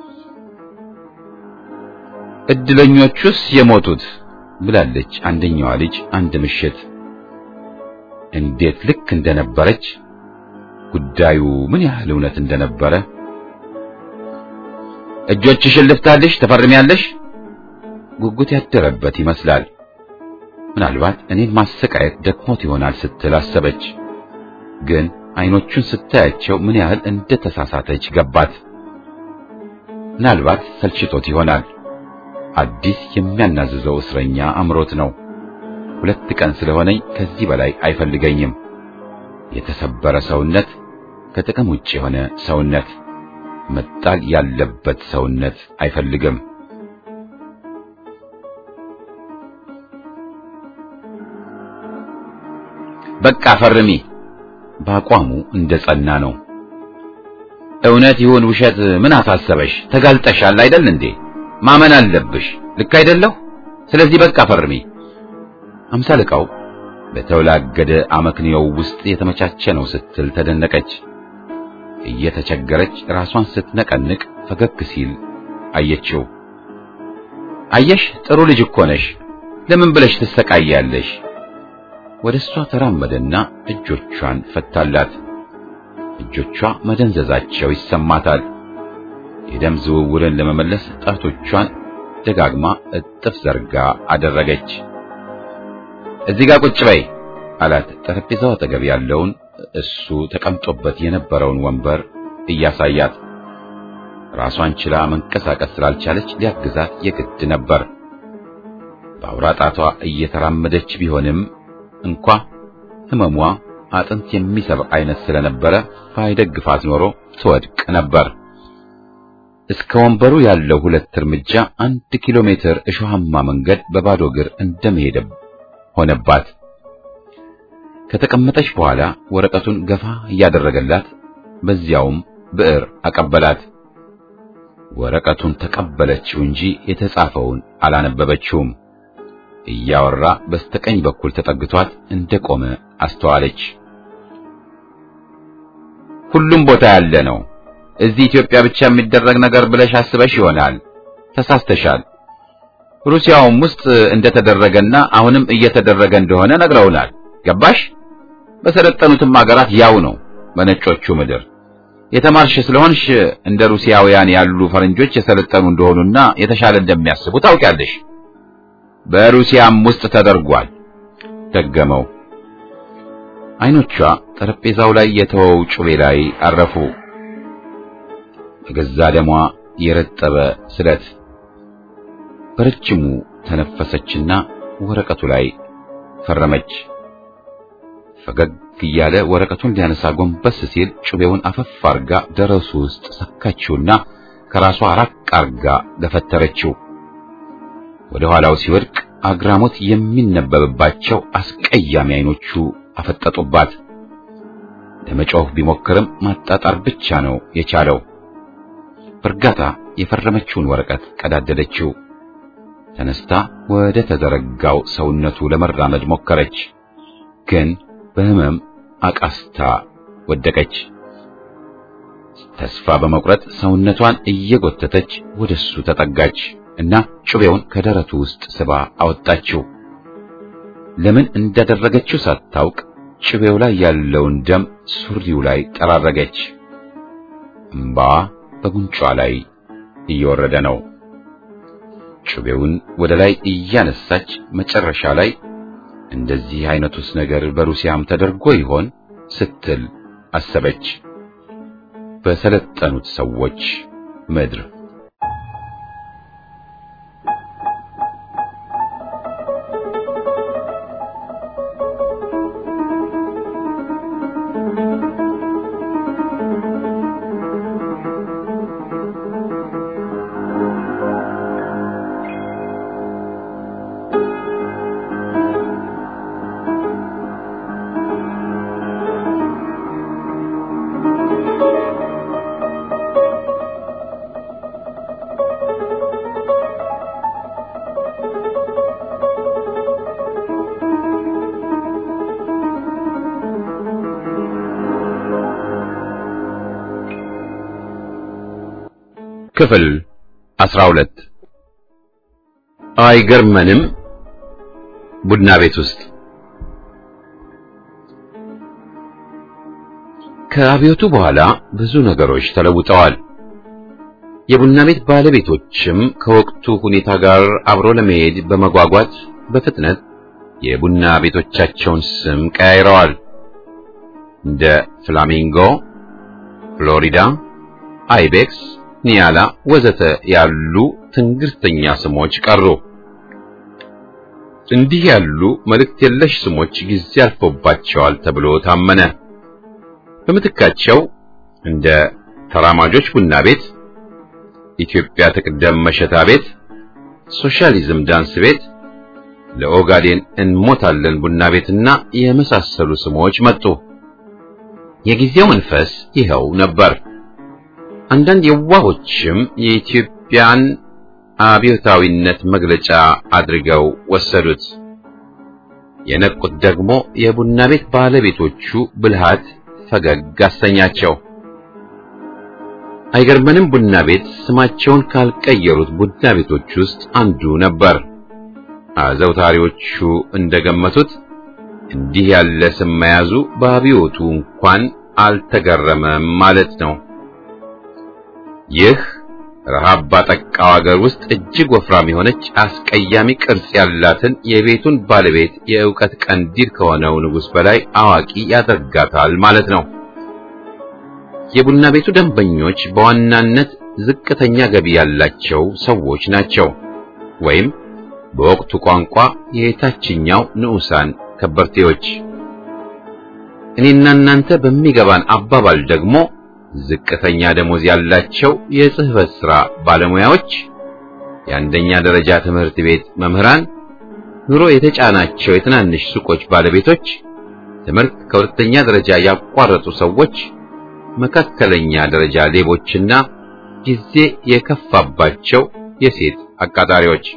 Speaker 1: እድለኞቹስ የሞቱት ብላለች አንደኛዋ ልጅ አንድ ምሽት እንዴት ልክ እንደነበረች ጉዳዩ ምን ያህል እውነት እንደነበረ እጆችሽን ልፍታልሽ ተፈርሚያለሽ ጉጉት ያደረበት ይመስላል ምናልባት እኔን ማሰቃየት ደክሞት ይሆናል ስትል አሰበች ግን አይኖቹን ስታያቸው ምን ያህል እንደተሳሳተች ገባት ምናልባት ሰልችቶት ይሆናል አዲስ የሚያናዝዘው እስረኛ አምሮት ነው ሁለት ቀን ስለሆነኝ ከዚህ በላይ አይፈልገኝም የተሰበረ ሰውነት ከጥቅም ውጭ የሆነ ሰውነት መጣል ያለበት ሰውነት አይፈልግም በቃ ፈርሚ። በአቋሙ እንደ ጸና ነው። እውነት ይሁን ውሸት ምን አሳሰበሽ? ተጋልጠሻል አይደል እንዴ? ማመን አለብሽ። ልክ አይደለሁ? ስለዚህ በቃ ፈርሚ። አምሳ አለቃው በተወላገደ አመክንዮው ውስጥ የተመቻቸ ነው ስትል ተደነቀች። እየተቸገረች ራሷን ስትነቀንቅ ፈገግ ሲል አየችው። አየሽ ጥሩ ልጅ እኮ ነሽ። ለምን ብለሽ ትሰቃያለሽ? ወደ እሷ ተራመደና እጆቿን ፈታላት። እጆቿ መደንዘዛቸው ይሰማታል። የደም ዝውውርን ለመመለስ ጣቶቿን ደጋግማ እጥፍ ዘርጋ አደረገች። እዚህ ጋር ቁጭ በይ አላት። ጠረጴዛው አጠገብ ያለውን እሱ ተቀምጦበት የነበረውን ወንበር እያሳያት ራሷን ችላ መንቀሳቀስ ስላልቻለች ሊያግዛት የግድ ነበር። በአውራ ጣቷ እየተራመደች ቢሆንም እንኳ ህመሟ አጥንት የሚሰብር አይነት ስለነበረ ባይደግፋት ኖሮ ትወድቅ ነበር። እስከ ወንበሩ ያለው ሁለት እርምጃ አንድ ኪሎ ሜትር እሾሃማ መንገድ በባዶ እግር እንደመሄድ ሆነባት። ከተቀመጠች በኋላ ወረቀቱን ገፋ እያደረገላት በዚያውም ብዕር አቀበላት። ወረቀቱን ተቀበለችው እንጂ የተጻፈውን አላነበበችውም። እያወራ በስተቀኝ በኩል ተጠግቷት እንደቆመ አስተዋለች። ሁሉም ቦታ ያለ ነው። እዚህ ኢትዮጵያ ብቻ የሚደረግ ነገር ብለሽ አስበሽ ይሆናል። ተሳስተሻል። ሩሲያውም ውስጥ እንደተደረገና አሁንም እየተደረገ እንደሆነ ነግረውናል። ገባሽ? በሰለጠኑትም ሀገራት ያው ነው። በነጮቹ ምድር የተማርሽ ስለሆንሽ እንደ ሩሲያውያን ያሉ ፈረንጆች የሰለጠኑ እንደሆኑና የተሻለ እንደሚያስቡ ታውቂያለሽ። በሩሲያም ውስጥ ተደርጓል። ደገመው። አይኖቿ ጠረጴዛው ላይ የተወው ጩቤ ላይ አረፉ። በገዛ ደሟ የረጠበ ስለት። በረጅሙ ተነፈሰችና ወረቀቱ ላይ ፈረመች። ፈገግ እያለ ወረቀቱን ሊያነሳ ጎንበስ ሲል ጩቤውን አፈፍ አርጋ ደረሱ ውስጥ ሰካችውና ከራሷ ራቅ አርጋ ገፈተረችው። ወደ ኋላው ሲወድቅ አግራሞት የሚነበብባቸው አስቀያሚ አይኖቹ አፈጠጡባት። ለመጮህ ቢሞክርም ማጣጣር ብቻ ነው የቻለው። በእርጋታ የፈረመችውን ወረቀት ቀዳደደችው። ተነስታ ወደ ተዘረጋው ሰውነቱ ለመራመድ ሞከረች፣ ግን በህመም አቃስታ ወደቀች። ተስፋ በመቁረጥ ሰውነቷን እየጎተተች ወደሱ ተጠጋች እና ጩቤውን ከደረቱ ውስጥ ስባ አወጣችው። ለምን እንዳደረገችው ሳታውቅ ጩቤው ላይ ያለውን ደም ሱሪው ላይ ጠራረገች። እምባዋ በጉንጯ ላይ እየወረደ ነው። ጩቤውን ወደ ላይ እያነሳች መጨረሻ ላይ እንደዚህ አይነቱስ ነገር በሩሲያም ተደርጎ ይሆን ስትል አሰበች። በሰለጠኑት ሰዎች ምድር ክፍል 12 አይገርመንም ቡና ቤት ውስጥ ከአብዮቱ በኋላ ብዙ ነገሮች ተለውጠዋል። የቡና ቤት ባለቤቶችም ከወቅቱ ሁኔታ ጋር አብሮ ለመሄድ በመጓጓት በፍጥነት የቡና ቤቶቻቸውን ስም ቀያይረዋል። እንደ ፍላሚንጎ፣ ፍሎሪዳ፣ አይቤክስ ኒያላ ወዘተ ያሉ ትንግርተኛ ስሞች ቀሩ። እንዲህ ያሉ መልእክት የለሽ ስሞች ጊዜ አልፎባቸዋል ተብሎ ታመነ። በምትካቸው እንደ ተራማጆች ቡና ቤት፣ ኢትዮጵያ ትቅደም መሸታ ቤት፣ ሶሻሊዝም ዳንስ ቤት፣ ለኦጋዴን እንሞታለን ቡና ቤትና የመሳሰሉ ስሞች መጡ። የጊዜው መንፈስ ይኸው ነበር። አንዳንድ የዋሆችም የኢትዮጵያን አብዮታዊነት መግለጫ አድርገው ወሰዱት። የነቁት ደግሞ የቡና ቤት ባለቤቶቹ ብልሃት ፈገግ አሰኛቸው። አይገርመንም ቡና ቤት ስማቸውን ካልቀየሩት ቡና ቤቶች ውስጥ አንዱ ነበር። አዘውታሪዎቹ እንደገመቱት እንዲህ ያለ ስም መያዙ በአብዮቱ እንኳን አልተገረመም ማለት ነው። ይህ ረሃብ ባጠቃው አገር ውስጥ እጅግ ወፍራም የሆነች አስቀያሚ ቅርጽ ያላትን የቤቱን ባለቤት የእውቀት ቀንዲል ከሆነው ንጉሥ በላይ አዋቂ ያደርጋታል ማለት ነው። የቡና ቤቱ ደንበኞች በዋናነት ዝቅተኛ ገቢ ያላቸው ሰዎች ናቸው፣ ወይም በወቅቱ ቋንቋ የታችኛው ንዑሳን ከበርቴዎች። እኔና እናንተ በሚገባን አባባል ደግሞ ዝቅተኛ ደሞዝ ያላቸው የጽህፈት ሥራ ባለሙያዎች፣ የአንደኛ ደረጃ ትምህርት ቤት መምህራን፣ ኑሮ የተጫናቸው የትናንሽ ሱቆች ባለቤቶች፣ ትምህርት ከሁለተኛ ደረጃ ያቋረጡ ሰዎች፣ መካከለኛ ደረጃ ሌቦችና ጊዜ የከፋባቸው የሴት አቃጣሪዎች።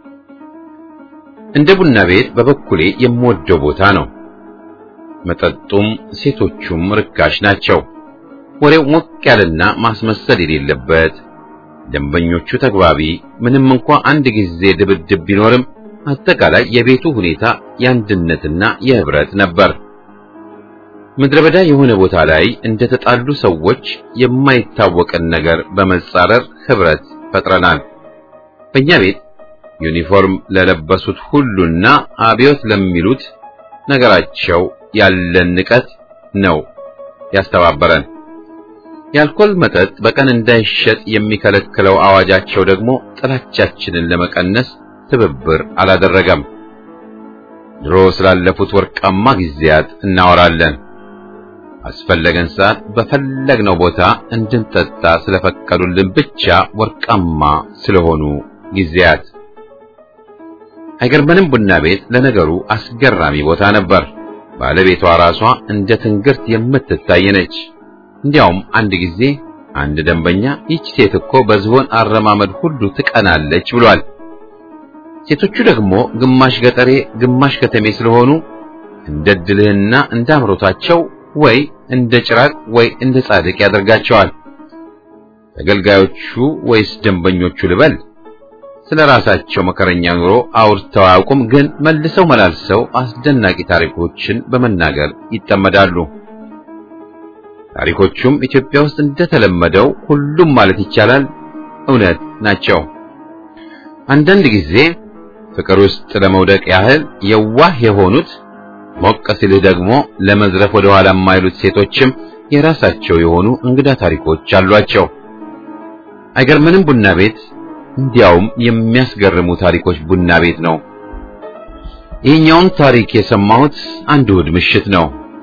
Speaker 1: እንደ ቡና ቤት በበኩሌ የምወደው ቦታ ነው። መጠጡም ሴቶቹም ርካሽ ናቸው። ወሬው ሞቅ ያለና ማስመሰል የሌለበት፣ ደንበኞቹ ተግባቢ፣ ምንም እንኳ አንድ ጊዜ ድብድብ ቢኖርም አጠቃላይ የቤቱ ሁኔታ የአንድነትና የህብረት ነበር። ምድረ በዳ የሆነ ቦታ ላይ እንደተጣሉ ሰዎች የማይታወቅን ነገር በመጻረር ህብረት ፈጥረናል። በእኛ ቤት ዩኒፎርም ለለበሱት ሁሉና አብዮት ለሚሉት ነገራቸው ያለን ንቀት ነው ያስተባበረን። የአልኮል መጠጥ በቀን እንዳይሸጥ የሚከለክለው አዋጃቸው ደግሞ ጥላቻችንን ለመቀነስ ትብብር አላደረገም። ድሮ ስላለፉት ወርቃማ ጊዜያት እናወራለን። አስፈለገን ሰዓት በፈለግነው ቦታ እንድንጠጣ ስለፈቀዱልን ብቻ ወርቃማ ስለሆኑ ጊዜያት። አይገርመንም ቡና ቤት ለነገሩ አስገራሚ ቦታ ነበር። ባለቤቷ ራሷ እንደ ትንግርት የምትታይ ነች። እንዲያውም አንድ ጊዜ አንድ ደንበኛ ይህች ሴት እኮ በዝሆን አረማመድ ሁሉ ትቀናለች ብሏል። ሴቶቹ ደግሞ ግማሽ ገጠሬ ግማሽ ከተሜ ስለሆኑ እንደ ድልህና እንደ አምሮታቸው ወይ እንደ ጭራቅ ወይ እንደ ጻድቅ ያደርጋቸዋል። ተገልጋዮቹ ወይስ ደንበኞቹ ልበል ስለ ራሳቸው መከረኛ ኑሮ አውርተው አያውቁም፣ ግን መልሰው መላልሰው አስደናቂ ታሪኮችን በመናገር ይጠመዳሉ። ታሪኮቹም ኢትዮጵያ ውስጥ እንደተለመደው ሁሉም ማለት ይቻላል እውነት ናቸው። አንዳንድ ጊዜ ፍቅር ውስጥ ለመውደቅ ያህል የዋህ የሆኑት ሞቅ ሲልህ ደግሞ ለመዝረፍ ወደ ኋላ የማይሉት ሴቶችም የራሳቸው የሆኑ እንግዳ ታሪኮች አሏቸው። አይገርምንም ቡና ቤት እንዲያውም የሚያስገርሙ ታሪኮች ቡና ቤት ነው። ይህኛውን ታሪክ የሰማሁት አንድ እሑድ ምሽት ነው።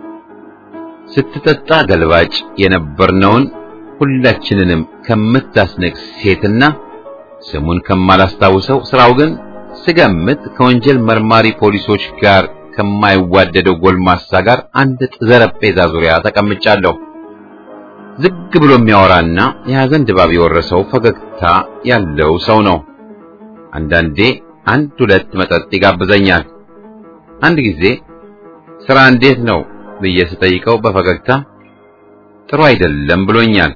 Speaker 1: ስትጠጣ ገልባጭ የነበርነውን ሁላችንንም ከምታስነቅ ሴትና ስሙን ከማላስታውሰው ስራው ግን ስገምት ከወንጀል መርማሪ ፖሊሶች ጋር ከማይዋደደው ጎልማሳ ጋር አንድ ጠረጴዛ ዙሪያ ተቀምጫለሁ። ዝግ ብሎ የሚያወራና የሐዘን ድባብ የወረሰው ፈገግታ ያለው ሰው ነው። አንዳንዴ አንድ ሁለት መጠጥ ይጋብዘኛል። አንድ ጊዜ ስራ እንዴት ነው ብዬ ስጠይቀው በፈገግታ ጥሩ አይደለም ብሎኛል።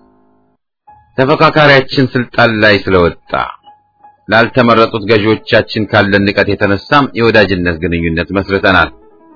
Speaker 1: ተፈካካሪያችን ስልጣን ላይ ስለወጣ ላልተመረጡት ገዢዎቻችን ካለን ንቀት የተነሳም የወዳጅነት ግንኙነት መስርተናል።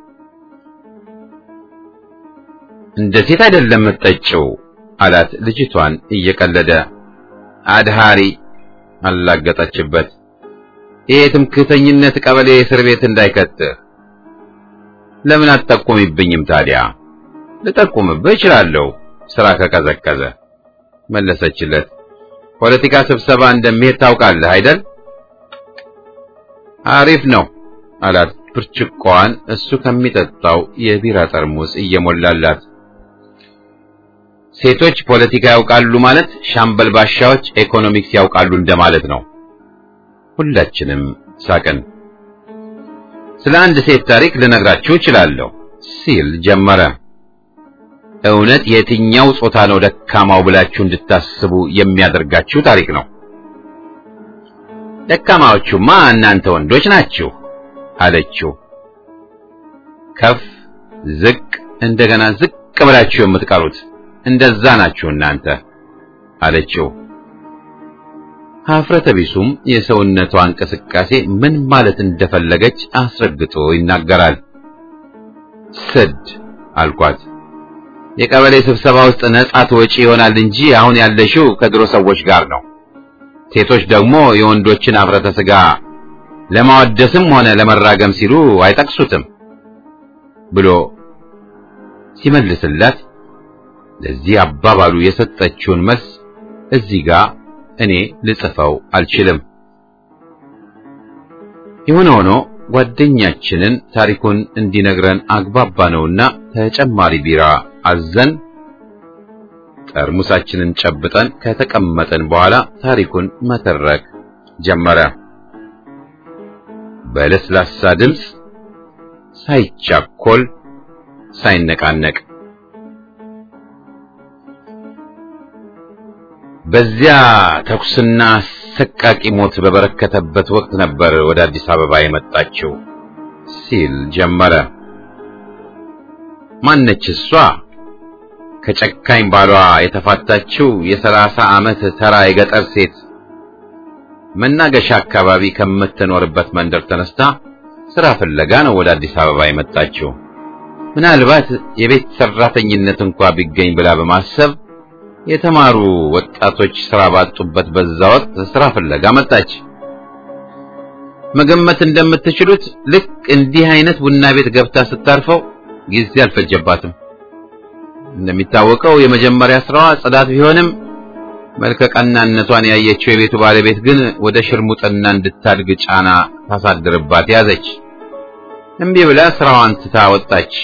Speaker 1: እንደ ሴት አይደለም የምትጠጪው አላት ልጅቷን እየቀለደ። አድሃሪ አላገጠችበት። ይሄ ትምክህተኝነት ቀበሌ እስር ቤት እንዳይከትህ ለምን አትጠቁምብኝም ታዲያ? ልጠቁምብህ እችላለሁ ስራ ከቀዘቀዘ መለሰችለት። ፖለቲካ ስብሰባ እንደሚሄድ ታውቃለህ አይደል? አሪፍ ነው አላት ብርጭቆዋን እሱ ከሚጠጣው የቢራ ጠርሙስ እየሞላላት። ሴቶች ፖለቲካ ያውቃሉ ማለት ሻምበል ባሻዎች ኢኮኖሚክስ ያውቃሉ እንደማለት ነው። ሁላችንም ሳቅን። ስለ አንድ ሴት ታሪክ ልነግራችሁ እችላለሁ ሲል ጀመረ። እውነት የትኛው ጾታ ነው ደካማው ብላችሁ እንድታስቡ የሚያደርጋችሁ ታሪክ ነው። ደካማዎቹማ እናንተ ወንዶች ናችሁ አለችው። ከፍ ዝቅ እንደገና ዝቅ ብላችሁ የምትቀሩት እንደዛ ናችሁ እናንተ አለችው። ሀፍረተ ቢሱም የሰውነቷ እንቅስቃሴ ምን ማለት እንደፈለገች አስረግጦ ይናገራል። ስድ አልኳት። የቀበሌ ስብሰባ ውስጥ ነጻ ትወጪ ይሆናል እንጂ አሁን ያለሽው ከድሮ ሰዎች ጋር ነው። ሴቶች ደግሞ የወንዶችን ሀፍረተ ስጋ ለማወደስም ሆነ ለመራገም ሲሉ አይጠቅሱትም ብሎ ሲመልስላት ለዚህ አባባሉ የሰጠችውን መልስ እዚህ ጋር እኔ ልጽፈው አልችልም። የሆነ ሆኖ ጓደኛችንን ታሪኩን እንዲነግረን አግባባ ነውና ተጨማሪ ቢራ አዘን ጠርሙሳችንን ጨብጠን ከተቀመጠን በኋላ ታሪኩን መተረክ ጀመረ። በለስላሳ ድምፅ ሳይቻኮል ሳይነቃነቅ በዚያ ተኩስና አሰቃቂ ሞት በበረከተበት ወቅት ነበር ወደ አዲስ አበባ የመጣችው ሲል ጀመረ። ማነች እሷ? ከጨካኝ ባሏ የተፋታችው የሰላሳ ዓመት ተራ የገጠር ሴት መናገሻ አካባቢ ከምትኖርበት መንደር ተነስታ ስራ ፍለጋ ነው ወደ አዲስ አበባ የመጣችው። ምናልባት የቤት ሰራተኝነት እንኳ ቢገኝ ብላ በማሰብ የተማሩ ወጣቶች ስራ ባጡበት በዛ ወቅት ስራ ፍለጋ መጣች። መገመት እንደምትችሉት ልክ እንዲህ አይነት ቡና ቤት ገብታ ስታርፈው ጊዜ አልፈጀባትም። እንደሚታወቀው የመጀመሪያ ስራዋ ጽዳት ቢሆንም መልከቀናነቷን ያየችው የቤቱ ባለቤት ግን ወደ ሽርሙጥና እንድታድግ ጫና ታሳድርባት ያዘች። እምቢ ብላ ስራዋን ትታ ወጣች።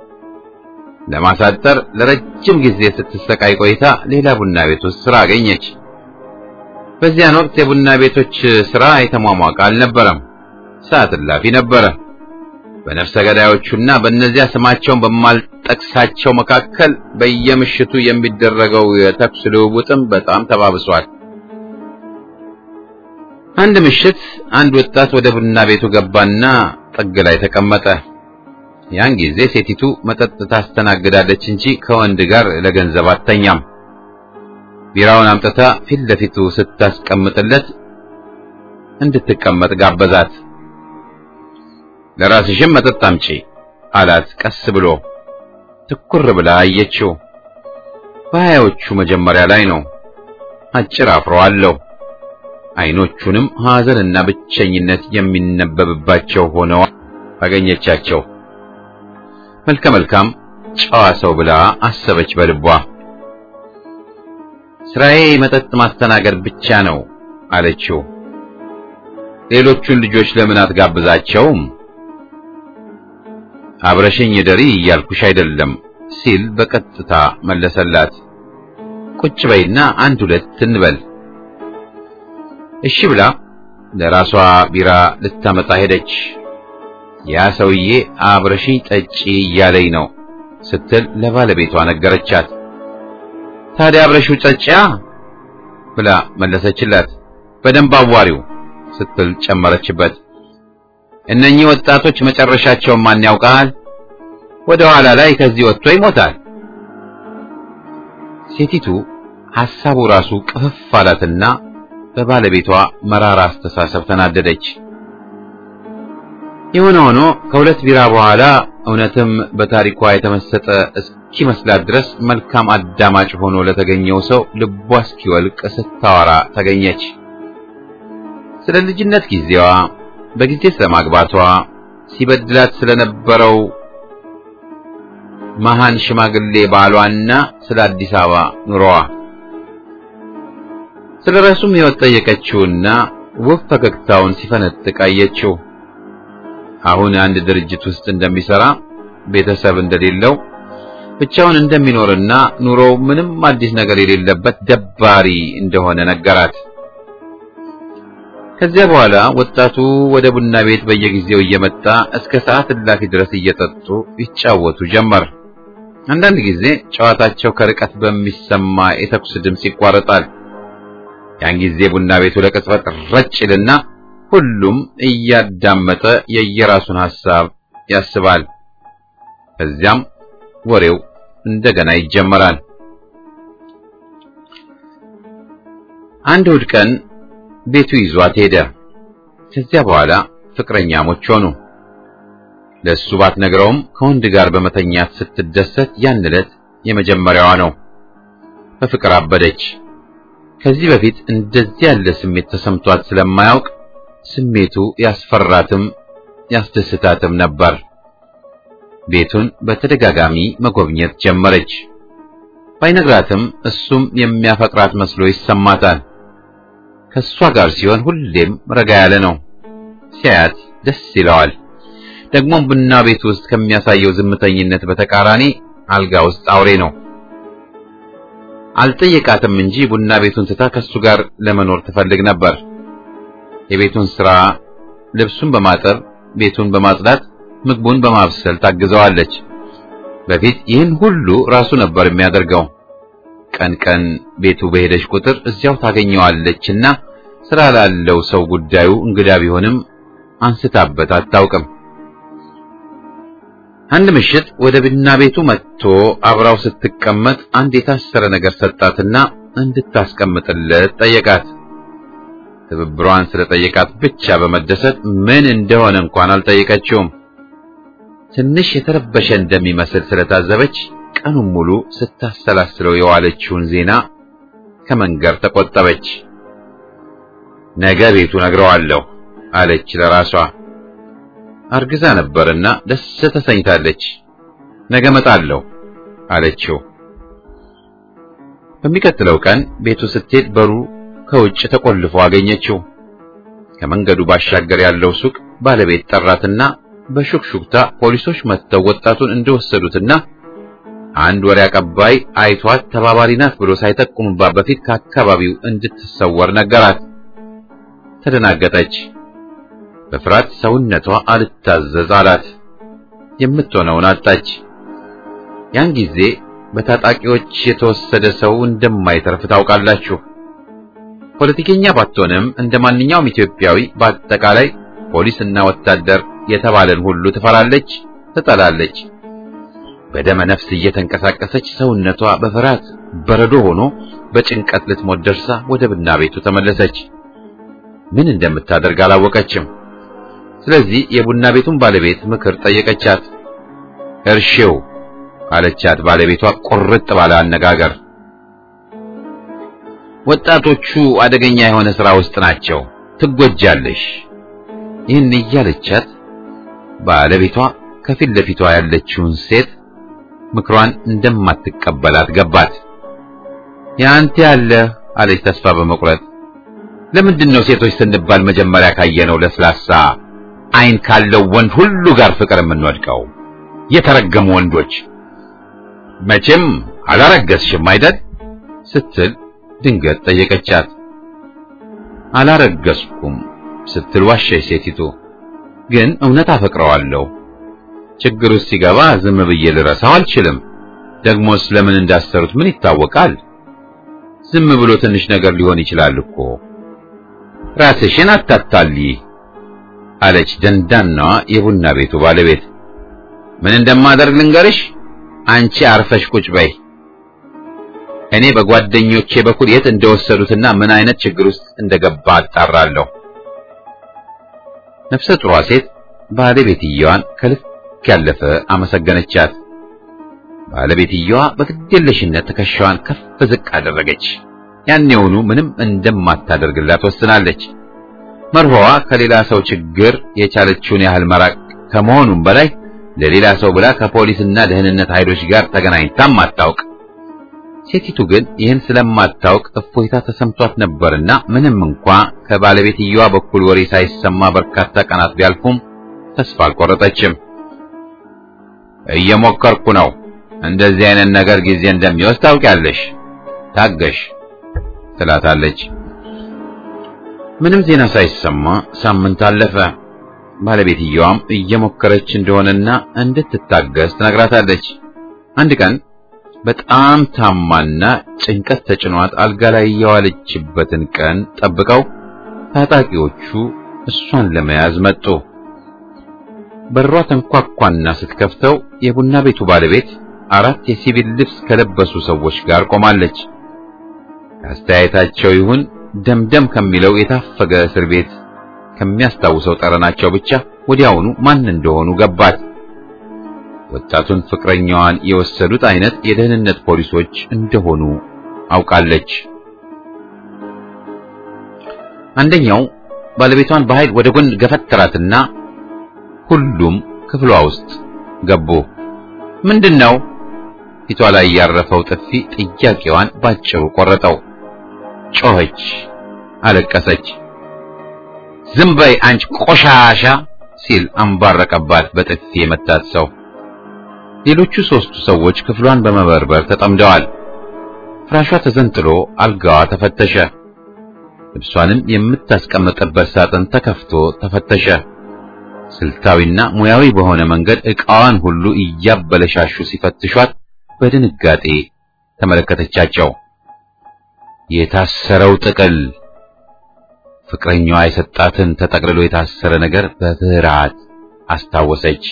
Speaker 1: ለማሳጠር ለረጅም ጊዜ ስትሰቃይ ቆይታ ሌላ ቡና ቤት ውስጥ ስራ አገኘች። በዚያን ወቅት የቡና ቤቶች ስራ የተሟሟቀ አልነበረም፣ ሰዓት እላፊ ነበረ። በነፍሰ ገዳዮቹና በእነዚያ ስማቸውን በማልጠቅሳቸው መካከል በየምሽቱ የሚደረገው የተኩስ ልውውጥም በጣም ተባብሷል። አንድ ምሽት አንድ ወጣት ወደ ቡና ቤቱ ገባና ጥግ ላይ ተቀመጠ። ያን ጊዜ ሴቲቱ መጠጥ ታስተናግዳለች እንጂ ከወንድ ጋር ለገንዘብ አተኛም። ቢራውን አምጥታ ፊት ለፊቱ ስታስቀምጥለት እንድትቀመጥ ጋበዛት። ለራስሽም መጠጥ አምጪ አላት ቀስ ብሎ። ትኩር ብላ አየችው። በሀያዎቹ መጀመሪያ ላይ ነው። አጭር አፍሮ አለው። አይኖቹንም ሐዘንና ብቸኝነት የሚነበብባቸው ሆነው አገኘቻቸው። መልከ መልካም ጨዋ ሰው ብላ አሰበች በልቧ። ስራዬ መጠጥ ማስተናገድ ብቻ ነው አለችው። ሌሎቹን ልጆች ለምን አትጋብዛቸውም? አብረሽኝ ደሪ እያልኩሽ አይደለም ሲል በቀጥታ መለሰላት። ቁጭ በይና አንድ ሁለት እንበል። እሺ ብላ ለራሷ ቢራ ልታመጣ ሄደች። ያ ሰውዬ አብረሽኝ ጠጪ እያለኝ ነው ስትል ለባለቤቷ ነገረቻት። ታዲያ አብረሽው ጠጪያ ብላ መለሰችላት። በደንብ አዋሪው ስትል ጨመረችበት። እነኚህ ወጣቶች መጨረሻቸውን ማን ያውቃል? ወደ ኋላ ላይ ከዚህ ወጥቶ ይሞታል። ሴቲቱ ሐሳቡ ራሱ ቅፍፍ አላትና በባለቤቷ መራራ አስተሳሰብ ተናደደች። የሆነ ሆኖ ከሁለት ቢራ በኋላ እውነትም በታሪኳ የተመሰጠ እስኪመስላት ድረስ መልካም አዳማጭ ሆኖ ለተገኘው ሰው ልቧ እስኪወልቅ ስታወራ ተገኘች። ስለ ልጅነት ጊዜዋ፣ በጊዜ ስለማግባቷ፣ ሲበድላት ስለነበረው መሃን ሽማግሌ ባሏና ስለ አዲስ አበባ ኑሮዋ ስለ ራሱም ሕይወት ጠየቀችውና ውብ ፈገግታውን ሲፈነጥቅ አየችው። አሁን አንድ ድርጅት ውስጥ እንደሚሰራ ቤተሰብ እንደሌለው ብቻውን እንደሚኖርና ኑሮው ምንም አዲስ ነገር የሌለበት ደባሪ እንደሆነ ነገራት። ከዚያ በኋላ ወጣቱ ወደ ቡና ቤት በየጊዜው እየመጣ እስከ ሰዓት እላፊ ድረስ እየጠጡ ይጫወቱ ጀመር። አንዳንድ ጊዜ ጨዋታቸው ከርቀት በሚሰማ የተኩስ ድምፅ ይቋረጣል። ያን ጊዜ ቡና ቤቱ ለቅጽበት ረጭ ይልና ሁሉም እያዳመጠ የየራሱን ሐሳብ ያስባል። ከዚያም ወሬው እንደገና ይጀመራል። አንድ እሑድ ቀን ቤቱ ይዟት ሄደ። ከዚያ በኋላ ፍቅረኛሞች ሆኑ። ለእሱ ባትነግረውም ከወንድ ጋር በመተኛት ስትደሰት ያን ዕለት የመጀመሪያዋ ነው። በፍቅር አበደች። ከዚህ በፊት እንደዚህ ያለ ስሜት ተሰምቷት ስለማያውቅ ስሜቱ ያስፈራትም ያስደስታትም ነበር። ቤቱን በተደጋጋሚ መጎብኘት ጀመረች። ባይነግራትም እሱም የሚያፈቅራት መስሎ ይሰማታል። ከእሷ ጋር ሲሆን ሁሌም ረጋ ያለ ነው። ሲያያት ደስ ይለዋል። ደግሞም ቡና ቤት ውስጥ ከሚያሳየው ዝምተኝነት በተቃራኒ አልጋ ውስጥ አውሬ ነው። አልጠየቃትም እንጂ ቡና ቤቱን ትታ ከሱ ጋር ለመኖር ትፈልግ ነበር። የቤቱን ስራ፣ ልብሱን በማጠብ ቤቱን በማጽዳት ምግቡን በማብሰል ታግዘዋለች። በፊት ይህን ሁሉ ራሱ ነበር የሚያደርገው። ቀን ቀን ቤቱ በሄደች ቁጥር እዚያው ታገኘዋለችና ስራ ላለው ሰው ጉዳዩ እንግዳ ቢሆንም አንስታበት አታውቅም። አንድ ምሽት ወደ ቡና ቤቱ መጥቶ አብራው ስትቀመጥ አንድ የታሰረ ነገር ሰጣትና እንድታስቀምጥለት ጠየቃት። ትብብሯን ስለጠየቃት ብቻ በመደሰት ምን እንደሆነ እንኳን አልጠየቀችውም። ትንሽ የተረበሸ እንደሚመስል ስለታዘበች ቀኑን ሙሉ ስታሰላስለው የዋለችውን ዜና ከመንገር ተቆጠበች። ነገ ቤቱ ነግረዋለሁ አለች ለራሷ። አርግዛ ነበርና ደስ ተሰኝታለች። ነገ መጣለሁ አለችው። በሚቀጥለው ቀን ቤቱ ስትሄድ በሩ ከውጭ ተቆልፎ አገኘችው። ከመንገዱ ባሻገር ያለው ሱቅ ባለቤት ጠራትና በሹክሹክታ ፖሊሶች መጥተው ወጣቱን እንደወሰዱትና አንድ ወሬ አቀባይ አይቷት ተባባሪ ናት ብሎ ሳይጠቁምባት በፊት ከአካባቢው እንድትሰወር ነገራት። ተደናገጠች። በፍርሃት ሰውነቷ አልታዘዝ አላት። የምትሆነውን አጣች። ያን ጊዜ በታጣቂዎች የተወሰደ ሰው እንደማይተርፍ ታውቃላችሁ። ፖለቲከኛ ባትሆንም እንደ ማንኛውም ኢትዮጵያዊ በአጠቃላይ ፖሊስና ወታደር የተባለን ሁሉ ትፈራለች፣ ትጠላለች። በደመ ነፍስ እየተንቀሳቀሰች ሰውነቷ በፍርሃት በረዶ ሆኖ በጭንቀት ልትሞት ደርሳ ወደ ቡና ቤቱ ተመለሰች። ምን እንደምታደርግ አላወቀችም። ስለዚህ የቡና ቤቱን ባለቤት ምክር ጠየቀቻት። እርሺው አለቻት ባለቤቷ ቁርጥ ባለ አነጋገር። ወጣቶቹ አደገኛ የሆነ ሥራ ውስጥ ናቸው፣ ትጎጃለሽ። ይህን እያለቻት ባለቤቷ ከፊት ለፊቷ ያለችውን ሴት ምክሯን እንደማትቀበላት ገባት። ያንተ ያለ አለች ተስፋ በመቁረጥ ለምንድን ነው ሴቶች ስንባል መጀመሪያ ካየነው ለስላሳ ዓይን ካለው ወንድ ሁሉ ጋር ፍቅር የምንወድቀው? የተረገሙ ወንዶች። መቼም አላረገዝሽም አይደል? ስትል ድንገት ጠየቀቻት። አላረገዝኩም ስትል ዋሸች ሴቲቱ። ግን እውነት አፈቅረዋለሁ። ችግር ውስጥ ሲገባ ዝም ብዬ ልረሳው አልችልም። ደግሞስ ለምን እንዳሰሩት ምን ይታወቃል? ዝም ብሎ ትንሽ ነገር ሊሆን ይችላል እኮ። ራስሽን አታታሊ አለች ደንዳናዋ የቡና ቤቱ ባለቤት። ምን እንደማደርግ ልንገርሽ፣ አንቺ አርፈሽ ቁጭ በይ። እኔ በጓደኞቼ በኩል የት እንደወሰዱትና ምን አይነት ችግር ውስጥ እንደገባ አጣራለሁ። ነፍሰ ጡሯ ሴት ባለቤትየዋን ከልክ ያለፈ አመሰገነቻት። ባለቤትየዋ በግዴለሽነት ትከሻዋን ከፍ ዝቅ አደረገች። ያኔውኑ ምንም እንደማታደርግላት ወስናለች። መርሆዋ ከሌላ ሰው ችግር የቻለችውን ያህል መራቅ ከመሆኑም በላይ ለሌላ ሰው ብላ ከፖሊስና ደህንነት ኃይሎች ጋር ተገናኝታም አታውቅ። ሴቲቱ ግን ይህን ስለማታውቅ እፎይታ ተሰምቷት ነበርና ምንም እንኳ ከባለቤትየዋ በኩል ወሬ ሳይሰማ በርካታ ቀናት ቢያልፉም ተስፋ አልቆረጠችም። እየሞከርኩ ነው። እንደዚህ አይነት ነገር ጊዜ እንደሚወስድ ታውቂያለሽ። ታገሽ ትላታለች። ምንም ዜና ሳይሰማ ሳምንት አለፈ። ባለቤትየዋም እየሞከረች እንደሆነና እንድትታገስ ትነግራታለች። አንድ ቀን በጣም ታማና ጭንቀት ተጭኗት አልጋ ላይ የዋለችበትን ቀን ጠብቀው ታጣቂዎቹ እሷን ለመያዝ መጡ። በሯ ተንኳኳና ስትከፍተው የቡና ቤቱ ባለቤት አራት የሲቪል ልብስ ከለበሱ ሰዎች ጋር ቆማለች። ከአስተያየታቸው ይሁን ደምደም ከሚለው የታፈገ እስር ቤት ከሚያስታውሰው ጠረናቸው ብቻ ወዲያውኑ ማን እንደሆኑ ገባት። ወጣቱን ፍቅረኛዋን የወሰዱት አይነት የደህንነት ፖሊሶች እንደሆኑ አውቃለች። አንደኛው ባለቤቷን በኃይል ወደ ጎን ገፈተራትና ሁሉም ክፍሏ ውስጥ ገቡ። ምንድነው? ፊቷ ላይ ያረፈው ጥፊ ጥያቄዋን ባጭሩ ቆረጠው። ጮኸች፣ አለቀሰች። ዝም በይ አንቺ ቆሻሻ ሲል አንባረቀባት በጥፊ የመታት ሰው። ሌሎቹ ሶስቱ ሰዎች ክፍሏን በመበርበር ተጠምደዋል። ፍራሿ ተዘንጥሎ አልጋዋ ተፈተሸ። ልብሷንም የምታስቀምጥበት ሳጥን ተከፍቶ ተፈተሸ። ስልታዊና ሙያዊ በሆነ መንገድ ዕቃዋን ሁሉ እያበለሻሹ ሲፈትሿት በድንጋጤ ተመለከተቻቸው። የታሰረው ጥቅል ፍቅረኛዋ የሰጣትን ተጠቅልሎ የታሰረ ነገር በፍርሃት አስታወሰች።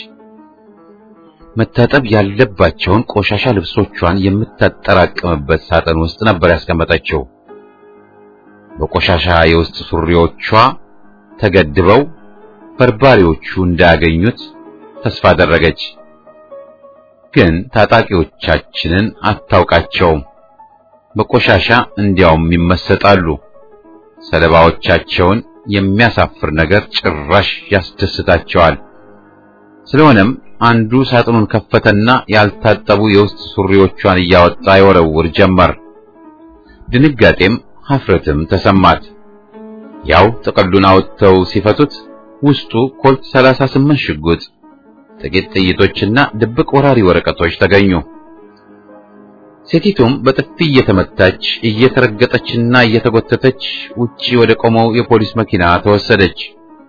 Speaker 1: መታጠብ ያለባቸውን ቆሻሻ ልብሶቿን የምታጠራቅምበት ሳጥን ውስጥ ነበር ያስቀመጠችው። በቆሻሻ የውስጥ ሱሪዎቿ ተገድበው በርባሪዎቹ እንዳያገኙት ተስፋ አደረገች። ግን ታጣቂዎቻችንን አታውቃቸውም። በቆሻሻ እንዲያውም ይመሰጣሉ። ሰለባዎቻቸውን የሚያሳፍር ነገር ጭራሽ ያስደስታቸዋል። ስለሆነም አንዱ ሳጥኑን ከፈተና ያልታጠቡ የውስጥ ሱሪዎቿን እያወጣ ይወረውር ጀመር። ድንጋጤም ሀፍረትም ተሰማት። ያው ጥቅሉን አውጥተው ሲፈቱት ውስጡ ኮልት 38 ሽጉጥ፣ ጥቂት ጥይቶችና ድብቅ ወራሪ ወረቀቶች ተገኙ። ሴቲቱም በጥፊ እየተመታች እየተረገጠችና እየተጎተተች ውጪ ወደ ቆመው የፖሊስ መኪና ተወሰደች።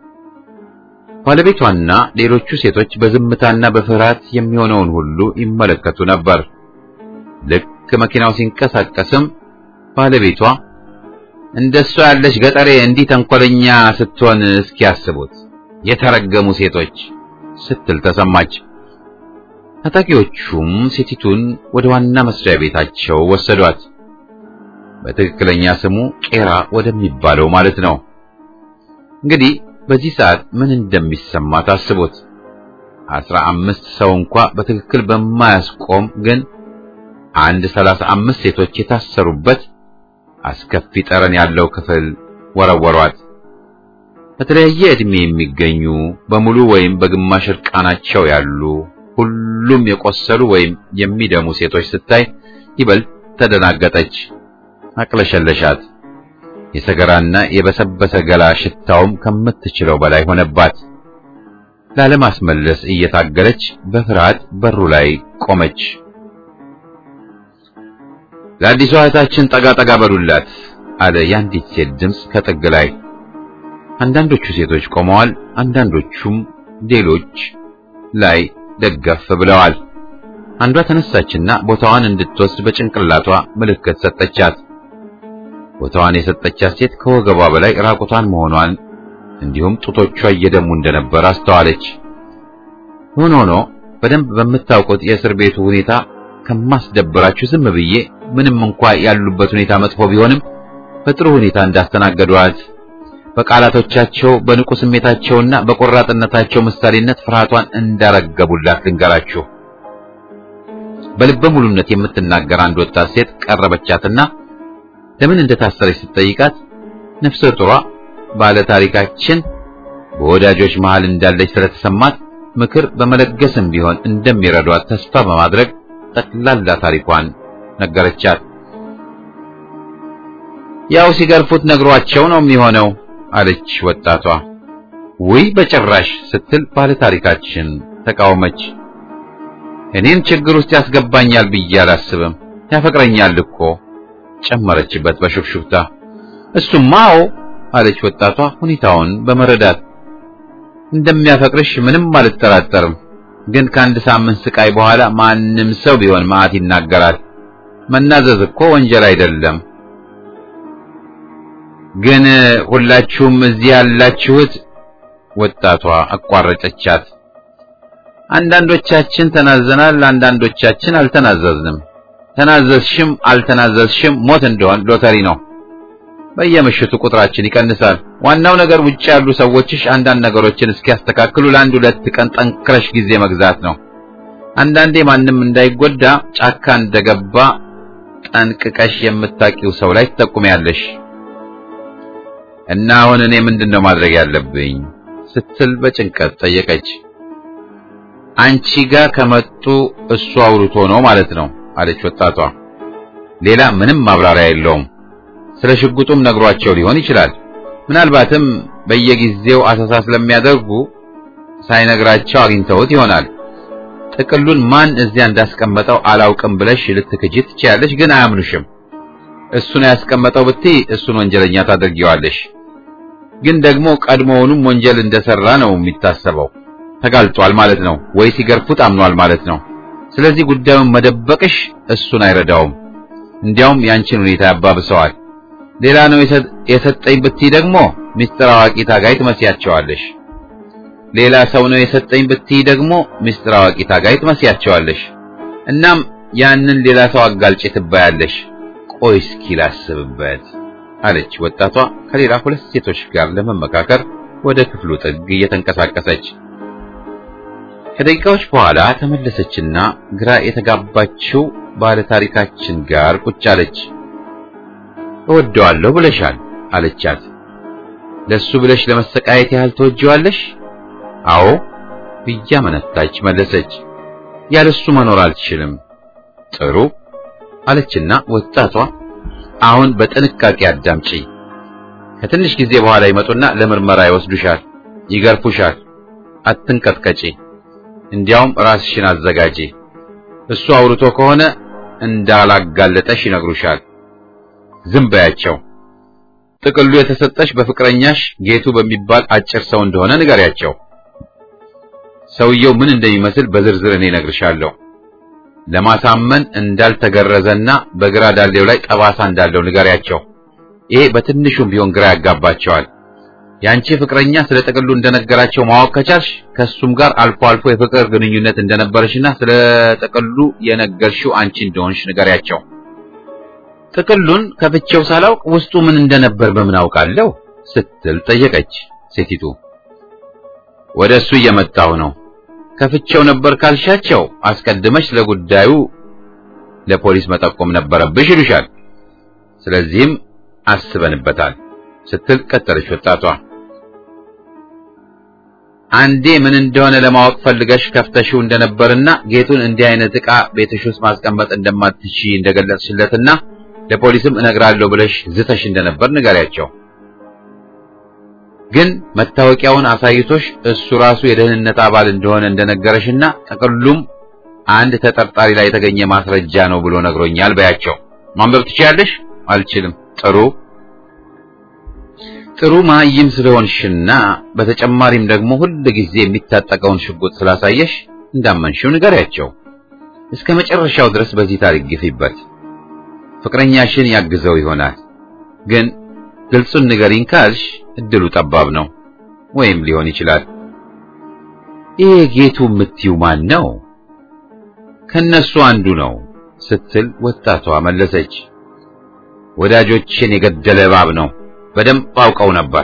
Speaker 1: ባለቤቷና ሌሎቹ ሴቶች በዝምታና በፍርሃት የሚሆነውን ሁሉ ይመለከቱ ነበር። ልክ መኪናው ሲንቀሳቀስም ባለቤቷ እንደሷ ያለች ገጠሬ እንዲህ ተንኮለኛ ስትሆን እስኪያስቡት የተረገሙ ሴቶች ስትል ተሰማች። ታጣቂዎቹም ሴቲቱን ወደ ዋና መስሪያ ቤታቸው ወሰዷት። በትክክለኛ ስሙ ቄራ ወደሚባለው ማለት ነው። እንግዲህ በዚህ ሰዓት ምን እንደሚሰማ ታስቡት። አስራ አምስት ሰው እንኳ በትክክል በማያስቆም ግን አንድ ሰላሳ አምስት ሴቶች የታሰሩበት አስከፊ ጠረን ያለው ክፍል ወረወሯት። በተለያየ ዕድሜ የሚገኙ በሙሉ ወይም በግማሽ እርቃናቸው ያሉ ሁሉም የቆሰሉ ወይም የሚደሙ ሴቶች ስታይ ይበልጥ ተደናገጠች፣ አቅለሸለሻት። የሰገራና የበሰበሰ ገላ ሽታውም ከምትችለው በላይ ሆነባት። ላለማስመለስ እየታገለች በፍርሃት በሩ ላይ ቆመች። ለአዲሷ እህታችን ጠጋ ጠጋ በሉላት አለ የአንዲት ሴት ድምፅ ከጥግ ላይ። አንዳንዶቹ ሴቶች ቆመዋል፣ አንዳንዶቹም ሌሎች ላይ ደገፍ ብለዋል። አንዷ ተነሳችና ቦታዋን እንድትወስድ በጭንቅላቷ ምልክት ሰጠቻት። ቦታዋን የሰጠቻት ሴት ከወገቧ በላይ ራቁቷን መሆኗን እንዲሁም ጡቶቿ እየደሙ እንደነበር አስተዋለች። ሆኖ ሆኖ በደንብ በምታውቁት የእስር ቤቱ ሁኔታ ከማስደብራችሁ ዝም ብዬ ምንም እንኳ ያሉበት ሁኔታ መጥፎ ቢሆንም በጥሩ ሁኔታ እንዳስተናገዷት በቃላቶቻቸው በንቁ ስሜታቸውና በቆራጥነታቸው ምሳሌነት ፍርሃቷን እንዳረገቡላት ልንገራችሁ። በልበ ሙሉነት የምትናገር አንድ ወጣት ሴት ቀረበቻትና ለምን እንደታሰረች ስትጠይቃት ነፍሰ ጡሯ ባለ ታሪካችን በወዳጆች መሃል እንዳለች ስለተሰማት ምክር በመለገስም ቢሆን እንደሚረዷት ተስፋ በማድረግ ጠቅላላ ታሪኳን ነገረቻት። ያው ሲገርፉት ነግሯቸው ነው የሚሆነው አለች ወጣቷ። ውይ በጭራሽ ስትል ባለ ታሪካችን ተቃወመች። እኔን ችግር ውስጥ ያስገባኛል ብዬ አላስብም፣ ያፈቅረኛል እኮ ጨመረችበት በሹክሹክታ። እሱማ አዎ አለች ወጣቷ ሁኔታውን በመረዳት እንደሚያፈቅርሽ ምንም አልጠራጠርም። ግን ከአንድ ሳምንት ስቃይ በኋላ ማንም ሰው ቢሆን መዓት ይናገራል። መናዘዝ እኮ ወንጀል አይደለም። ግን ሁላችሁም እዚህ ያላችሁት ወጣቷ አቋረጠቻት። አንዳንዶቻችን ተናዘናል፣ አንዳንዶቻችን አልተናዘዝንም። ተናዘዝሽም አልተናዘዝሽም ሞት እንደሆን ሎተሪ ነው። በየምሽቱ ቁጥራችን ይቀንሳል። ዋናው ነገር ውጭ ያሉ ሰዎችሽ አንዳንድ ነገሮችን እስኪያስተካክሉ ለአንድ ሁለት ቀን ጠንክረሽ ጊዜ መግዛት ነው። አንዳንዴ ማንም እንዳይጎዳ ጫካ እንደገባ ጠንቅቀሽ የምታውቂው ሰው ላይ ትጠቁሚያለሽ። እና አሁን እኔ ምንድነው ማድረግ ያለብኝ ስትል በጭንቀት ጠየቀች። አንቺ ጋር ከመጡ እሱ አውርቶ ነው ማለት ነው አለች ወጣቷ። ሌላ ምንም ማብራሪያ የለውም። ስለ ሽጉጡም ነግሯቸው ሊሆን ይችላል። ምናልባትም በየጊዜው አሰሳ ስለሚያደርጉ ሳይነግራቸው አግኝተውት ይሆናል። ጥቅሉን ማን እዚያ እንዳስቀመጠው አላውቅም ብለሽ ልትክጂ ትችያለሽ፣ ግን አያምኑሽም። እሱን ያስቀመጠው ብትይ እሱን ወንጀለኛ ታደርጊዋለሽ። ግን ደግሞ ቀድሞውንም ወንጀል እንደሰራ ነው የሚታሰበው። ተጋልጧል ማለት ነው ወይ ሲገርፉት አምኗል ማለት ነው። ስለዚህ ጉዳዩን መደበቅሽ እሱን አይረዳውም፣ እንዲያውም ያንቺን ሁኔታ ያባብሰዋል። ሌላ ነው የሰጠኝ ብትይ ደግሞ ሚስጥር አዋቂ ታጋይ ትመስያቸዋለሽ። ሌላ ሰው ነው የሰጠኝ ብትይ ደግሞ ሚስጥር አዋቂ ታጋይ ትመስያቸዋለሽ። እናም ያንን ሌላ ሰው አጋልጭ ትባያለሽ። ቆይ እስኪ ላስብበት አለች ወጣቷ ከሌላ ሁለት ሴቶች ጋር ለመመካከር ወደ ክፍሉ ጥግ እየተንቀሳቀሰች። ከደቂቃዎች በኋላ ተመለሰችና ግራ የተጋባችው ባለ ታሪካችን ጋር ቁጭ አለች። እወደዋለሁ ብለሻል አለቻት። ለሱ ብለሽ ለመሰቃየት ያህል ተወጂዋለሽ? አዎ እያመነታች መለሰች። ያለሱ መኖር አልችልም። ጥሩ አለችና ወጣቷ አሁን በጥንቃቄ አዳምጪ። ከትንሽ ጊዜ በኋላ ይመጡና ለምርመራ ይወስዱሻል፣ ይገርፉሻል። አትንቀጥቀጪ። እንዲያውም ራስሽን አዘጋጂ። እሱ አውርቶ ከሆነ እንዳላጋለጠሽ ይነግሩሻል። ዝም በያቸው። ጥቅሉ የተሰጠሽ በፍቅረኛሽ ጌቱ በሚባል አጭር ሰው እንደሆነ ንገሪያቸው። ሰውየው ምን እንደሚመስል በዝርዝር እኔ እነግርሻለሁ። ለማሳመን እንዳልተገረዘና በግራ ዳሌው ላይ ጠባሳ እንዳለው ንገሪያቸው። ይሄ በትንሹም ቢሆን ግራ ያጋባቸዋል። ያንቺ ፍቅረኛ ስለ ጥቅሉ እንደነገራቸው ማወቅ ከቻልሽ ከሱም ጋር አልፎ አልፎ የፍቅር ግንኙነት እንደነበረሽና ስለ ጥቅሉ የነገርሽው አንቺ እንደሆንሽ ንገሪያቸው። ጥቅሉን ከፍቼው ሳላውቅ ውስጡ ምን እንደነበር በምን አውቃለሁ ስትል ጠየቀች ሴቲቱ። ወደ እሱ እየመጣሁ ነው። ከፍቼው ነበር ካልሻቸው አስቀድመሽ ለጉዳዩ ለፖሊስ መጠቆም ነበረብሽ ይሉሻል። ስለዚህም አስበንበታል ስትል ቀጠለች ወጣቷ። አንዴ ምን እንደሆነ ለማወቅ ፈልገሽ ከፍተሽው እንደነበርና ጌቱን እንዲህ አይነት ዕቃ ቤትሽ ውስጥ ማስቀመጥ እንደማትቺ እንደገለጽሽለትና ለፖሊስም እነግራለሁ ብለሽ ዝተሽ እንደነበር ንገሪያቸው። ግን መታወቂያውን አሳይቶሽ እሱ ራሱ የደህንነት አባል እንደሆነ እንደነገረሽና ጥቅሉም አንድ ተጠርጣሪ ላይ የተገኘ ማስረጃ ነው ብሎ ነግሮኛል በያቸው። ማንበብ ትችያለሽ? አልችልም። ጥሩ ጥሩ ማይም ስለሆንሽና በተጨማሪም ደግሞ ሁል ጊዜ የሚታጠቀውን ሽጉጥ ስላሳየሽ እንዳመንሽው ንገሪያቸው። እስከ መጨረሻው ድረስ በዚህ ታሪክ ግፊበት። ፍቅረኛሽን ያግዘው ይሆናል ግን ግልጹን ንገሪኝ ካልሽ እድሉ ጠባብ ነው፣ ወይም ሊሆን ይችላል። ይሄ ጌቱ የምትይው ማን ነው? ከነሱ አንዱ ነው ስትል ወጣቷ መለሰች። ወዳጆችን የገደለ እባብ ነው፣ በደንብ አውቀው ነበር።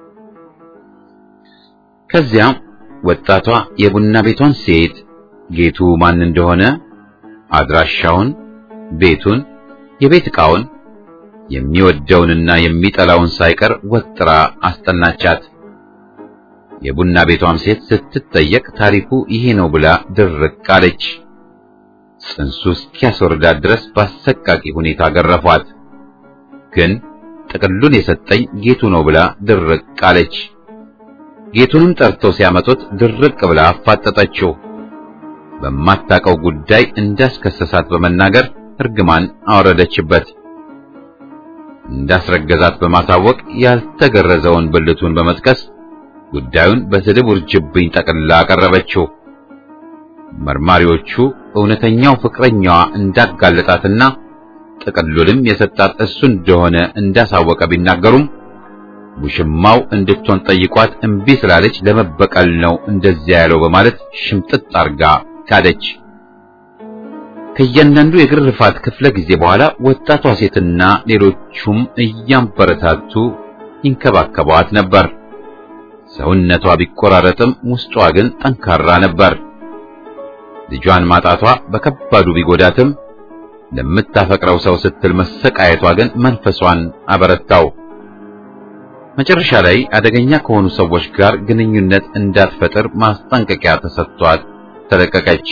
Speaker 1: ከዚያም ወጣቷ የቡና ቤቷን ሴት ጌቱ ማን እንደሆነ፣ አድራሻውን፣ ቤቱን፣ የቤት ዕቃውን የሚወደውንና የሚጠላውን ሳይቀር ወጥራ አስጠናቻት። የቡና ቤቷም ሴት ስትጠየቅ ታሪኩ ይሄ ነው ብላ ድርቅ አለች። ጽንሱ እስኪያስወርዳት ድረስ በአሰቃቂ ሁኔታ ገረፏት። ግን ጥቅሉን የሰጠኝ ጌቱ ነው ብላ ድርቅ አለች። ጌቱንም ጠርተው ሲያመጡት ድርቅ ብላ አፋጠጠችው። በማታቀው ጉዳይ እንዳስከሰሳት በመናገር እርግማን አወረደችበት። እንዳስረገዛት በማሳወቅ ያልተገረዘውን ብልቱን በመጥቀስ ጉዳዩን በስድብ ውርጅብኝ ጠቅልላ አቀረበችው። መርማሪዎቹ እውነተኛው ፍቅረኛዋ እንዳጋለጣትና ጥቅሉንም የሰጣት እሱ እንደሆነ እንዳሳወቀ ቢናገሩም ውሽማው እንድትሆን ጠይቋት እምቢ ስላለች ለመበቀል ነው እንደዚያ ያለው በማለት ሽምጥጥ አርጋ ካደች። ከእያንዳንዱ የግርፋት ክፍለ ጊዜ በኋላ ወጣቷ ሴትና ሌሎቹም እያንበረታቱ ይንከባከቧት ነበር። ሰውነቷ ቢቆራረጥም ውስጧ ግን ጠንካራ ነበር። ልጇን ማጣቷ በከባዱ ቢጎዳትም ለምታፈቅረው ሰው ስትል መሰቃየቷ ግን መንፈሷን አበረታው። መጨረሻ ላይ አደገኛ ከሆኑ ሰዎች ጋር ግንኙነት እንዳትፈጥር ማስጠንቀቂያ ተሰጥቷት ተለቀቀች።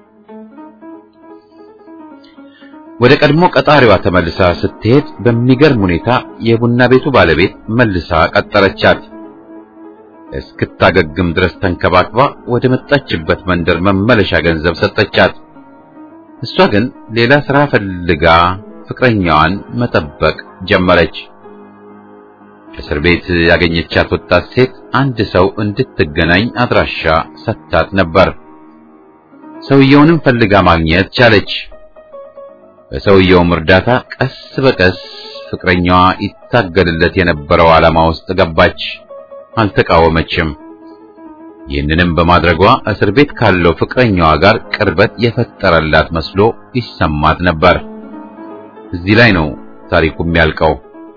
Speaker 1: ወደ ቀድሞ ቀጣሪዋ ተመልሳ ስትሄድ በሚገርም ሁኔታ የቡና ቤቱ ባለቤት መልሳ ቀጠረቻት። እስክታገግም ድረስ ተንከባክባ ወደ መጣችበት መንደር መመለሻ ገንዘብ ሰጠቻት። እሷ ግን ሌላ ስራ ፈልጋ ፍቅረኛዋን መጠበቅ ጀመረች። እስር ቤት ያገኘቻት ወጣት ሴት አንድ ሰው እንድትገናኝ አድራሻ ሰጥታት ነበር። ሰውየውንም ፈልጋ ማግኘት ቻለች። በሰውየውም እርዳታ ቀስ በቀስ ፍቅረኛዋ ይታገልለት የነበረው ዓላማ ውስጥ ገባች። አልተቃወመችም። ይህንንም በማድረጓ እስር ቤት ካለው ፍቅረኛዋ ጋር ቅርበት የፈጠረላት መስሎ ይሰማት ነበር። እዚህ ላይ ነው ታሪኩ የሚያልቀው።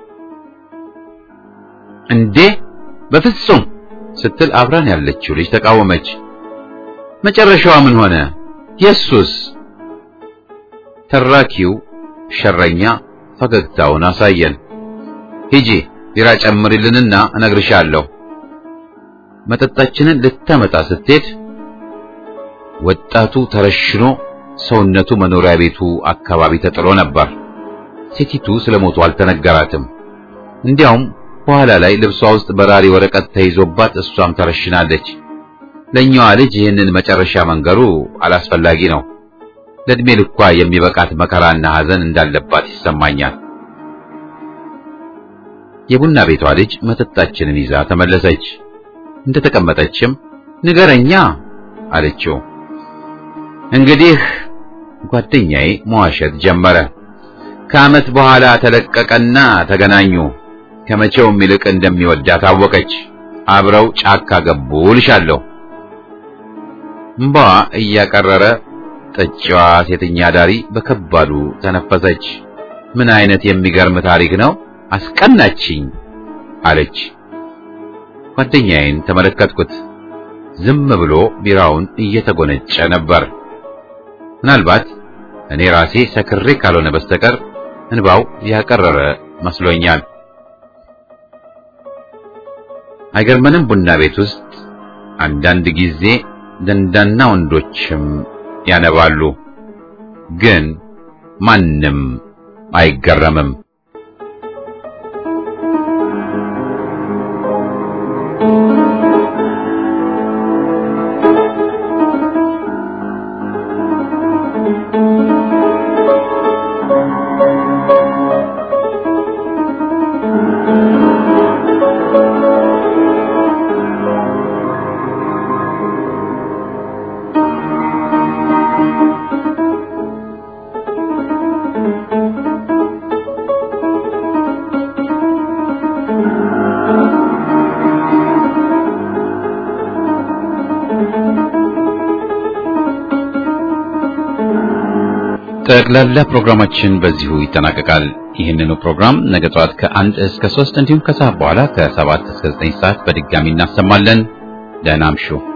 Speaker 1: እንዴ በፍጹም ስትል አብራን ያለችው ልጅ ተቃወመች። መጨረሻዋ ምን ሆነ? የሱስ ተራኪው ሸረኛ ፈገግታውን አሳየን። ሂጂ ቢራ ጨምሪልንና እነግርሻለሁ። መጠጣችንን ልታመጣ ስትሄድ ወጣቱ ተረሽኖ ሰውነቱ መኖሪያ ቤቱ አካባቢ ተጥሎ ነበር። ሴቲቱ ስለሞቱ አልተነገራትም። እንዲያውም በኋላ ላይ ልብሷ ውስጥ በራሪ ወረቀት ተይዞባት እሷም ተረሽናለች። ለኛዋ ልጅ ይህንን መጨረሻ መንገሩ አላስፈላጊ ነው። ለእድሜ ልኳ የሚበቃት መከራና ሐዘን እንዳለባት ይሰማኛል። የቡና ቤቷ ልጅ መጠጣችንን ይዛ ተመለሰች። እንደተቀመጠችም ንገረኛ አለችው። እንግዲህ ጓደኛዬ መዋሸት ጀመረ። ከዓመት በኋላ ተለቀቀና ተገናኙ። ከመቼውም ይልቅ እንደሚወዳት አወቀች። አብረው ጫካ ገቡ ልሻለሁ። እምባዋ እያቀረረ ጠጪዋ ሴተኛ ዳሪ በከባዱ ተነፈሰች። ምን አይነት የሚገርም ታሪክ ነው! አስቀናችኝ አለች። ጓደኛዬን ተመለከትኩት። ዝም ብሎ ቢራውን እየተጎነጨ ነበር። ምናልባት እኔ ራሴ ሰክሬ ካልሆነ በስተቀር እንባው ያቀረረ መስሎኛል። አይገርመንም? ቡና ቤት ውስጥ አንዳንድ ጊዜ ደንዳና ወንዶችም ያነባሉ፣ ግን ማንም አይገረምም። ጠቅላላ ፕሮግራማችን በዚሁ ይጠናቀቃል። ይህንኑ ፕሮግራም ነገ ጠዋት ከአንድ እስከ ሶስት እንዲሁም ከሰዓት በኋላ ከሰባት እስከ ዘጠኝ ሰዓት በድጋሚ እናሰማለን። ደህና እምሹ።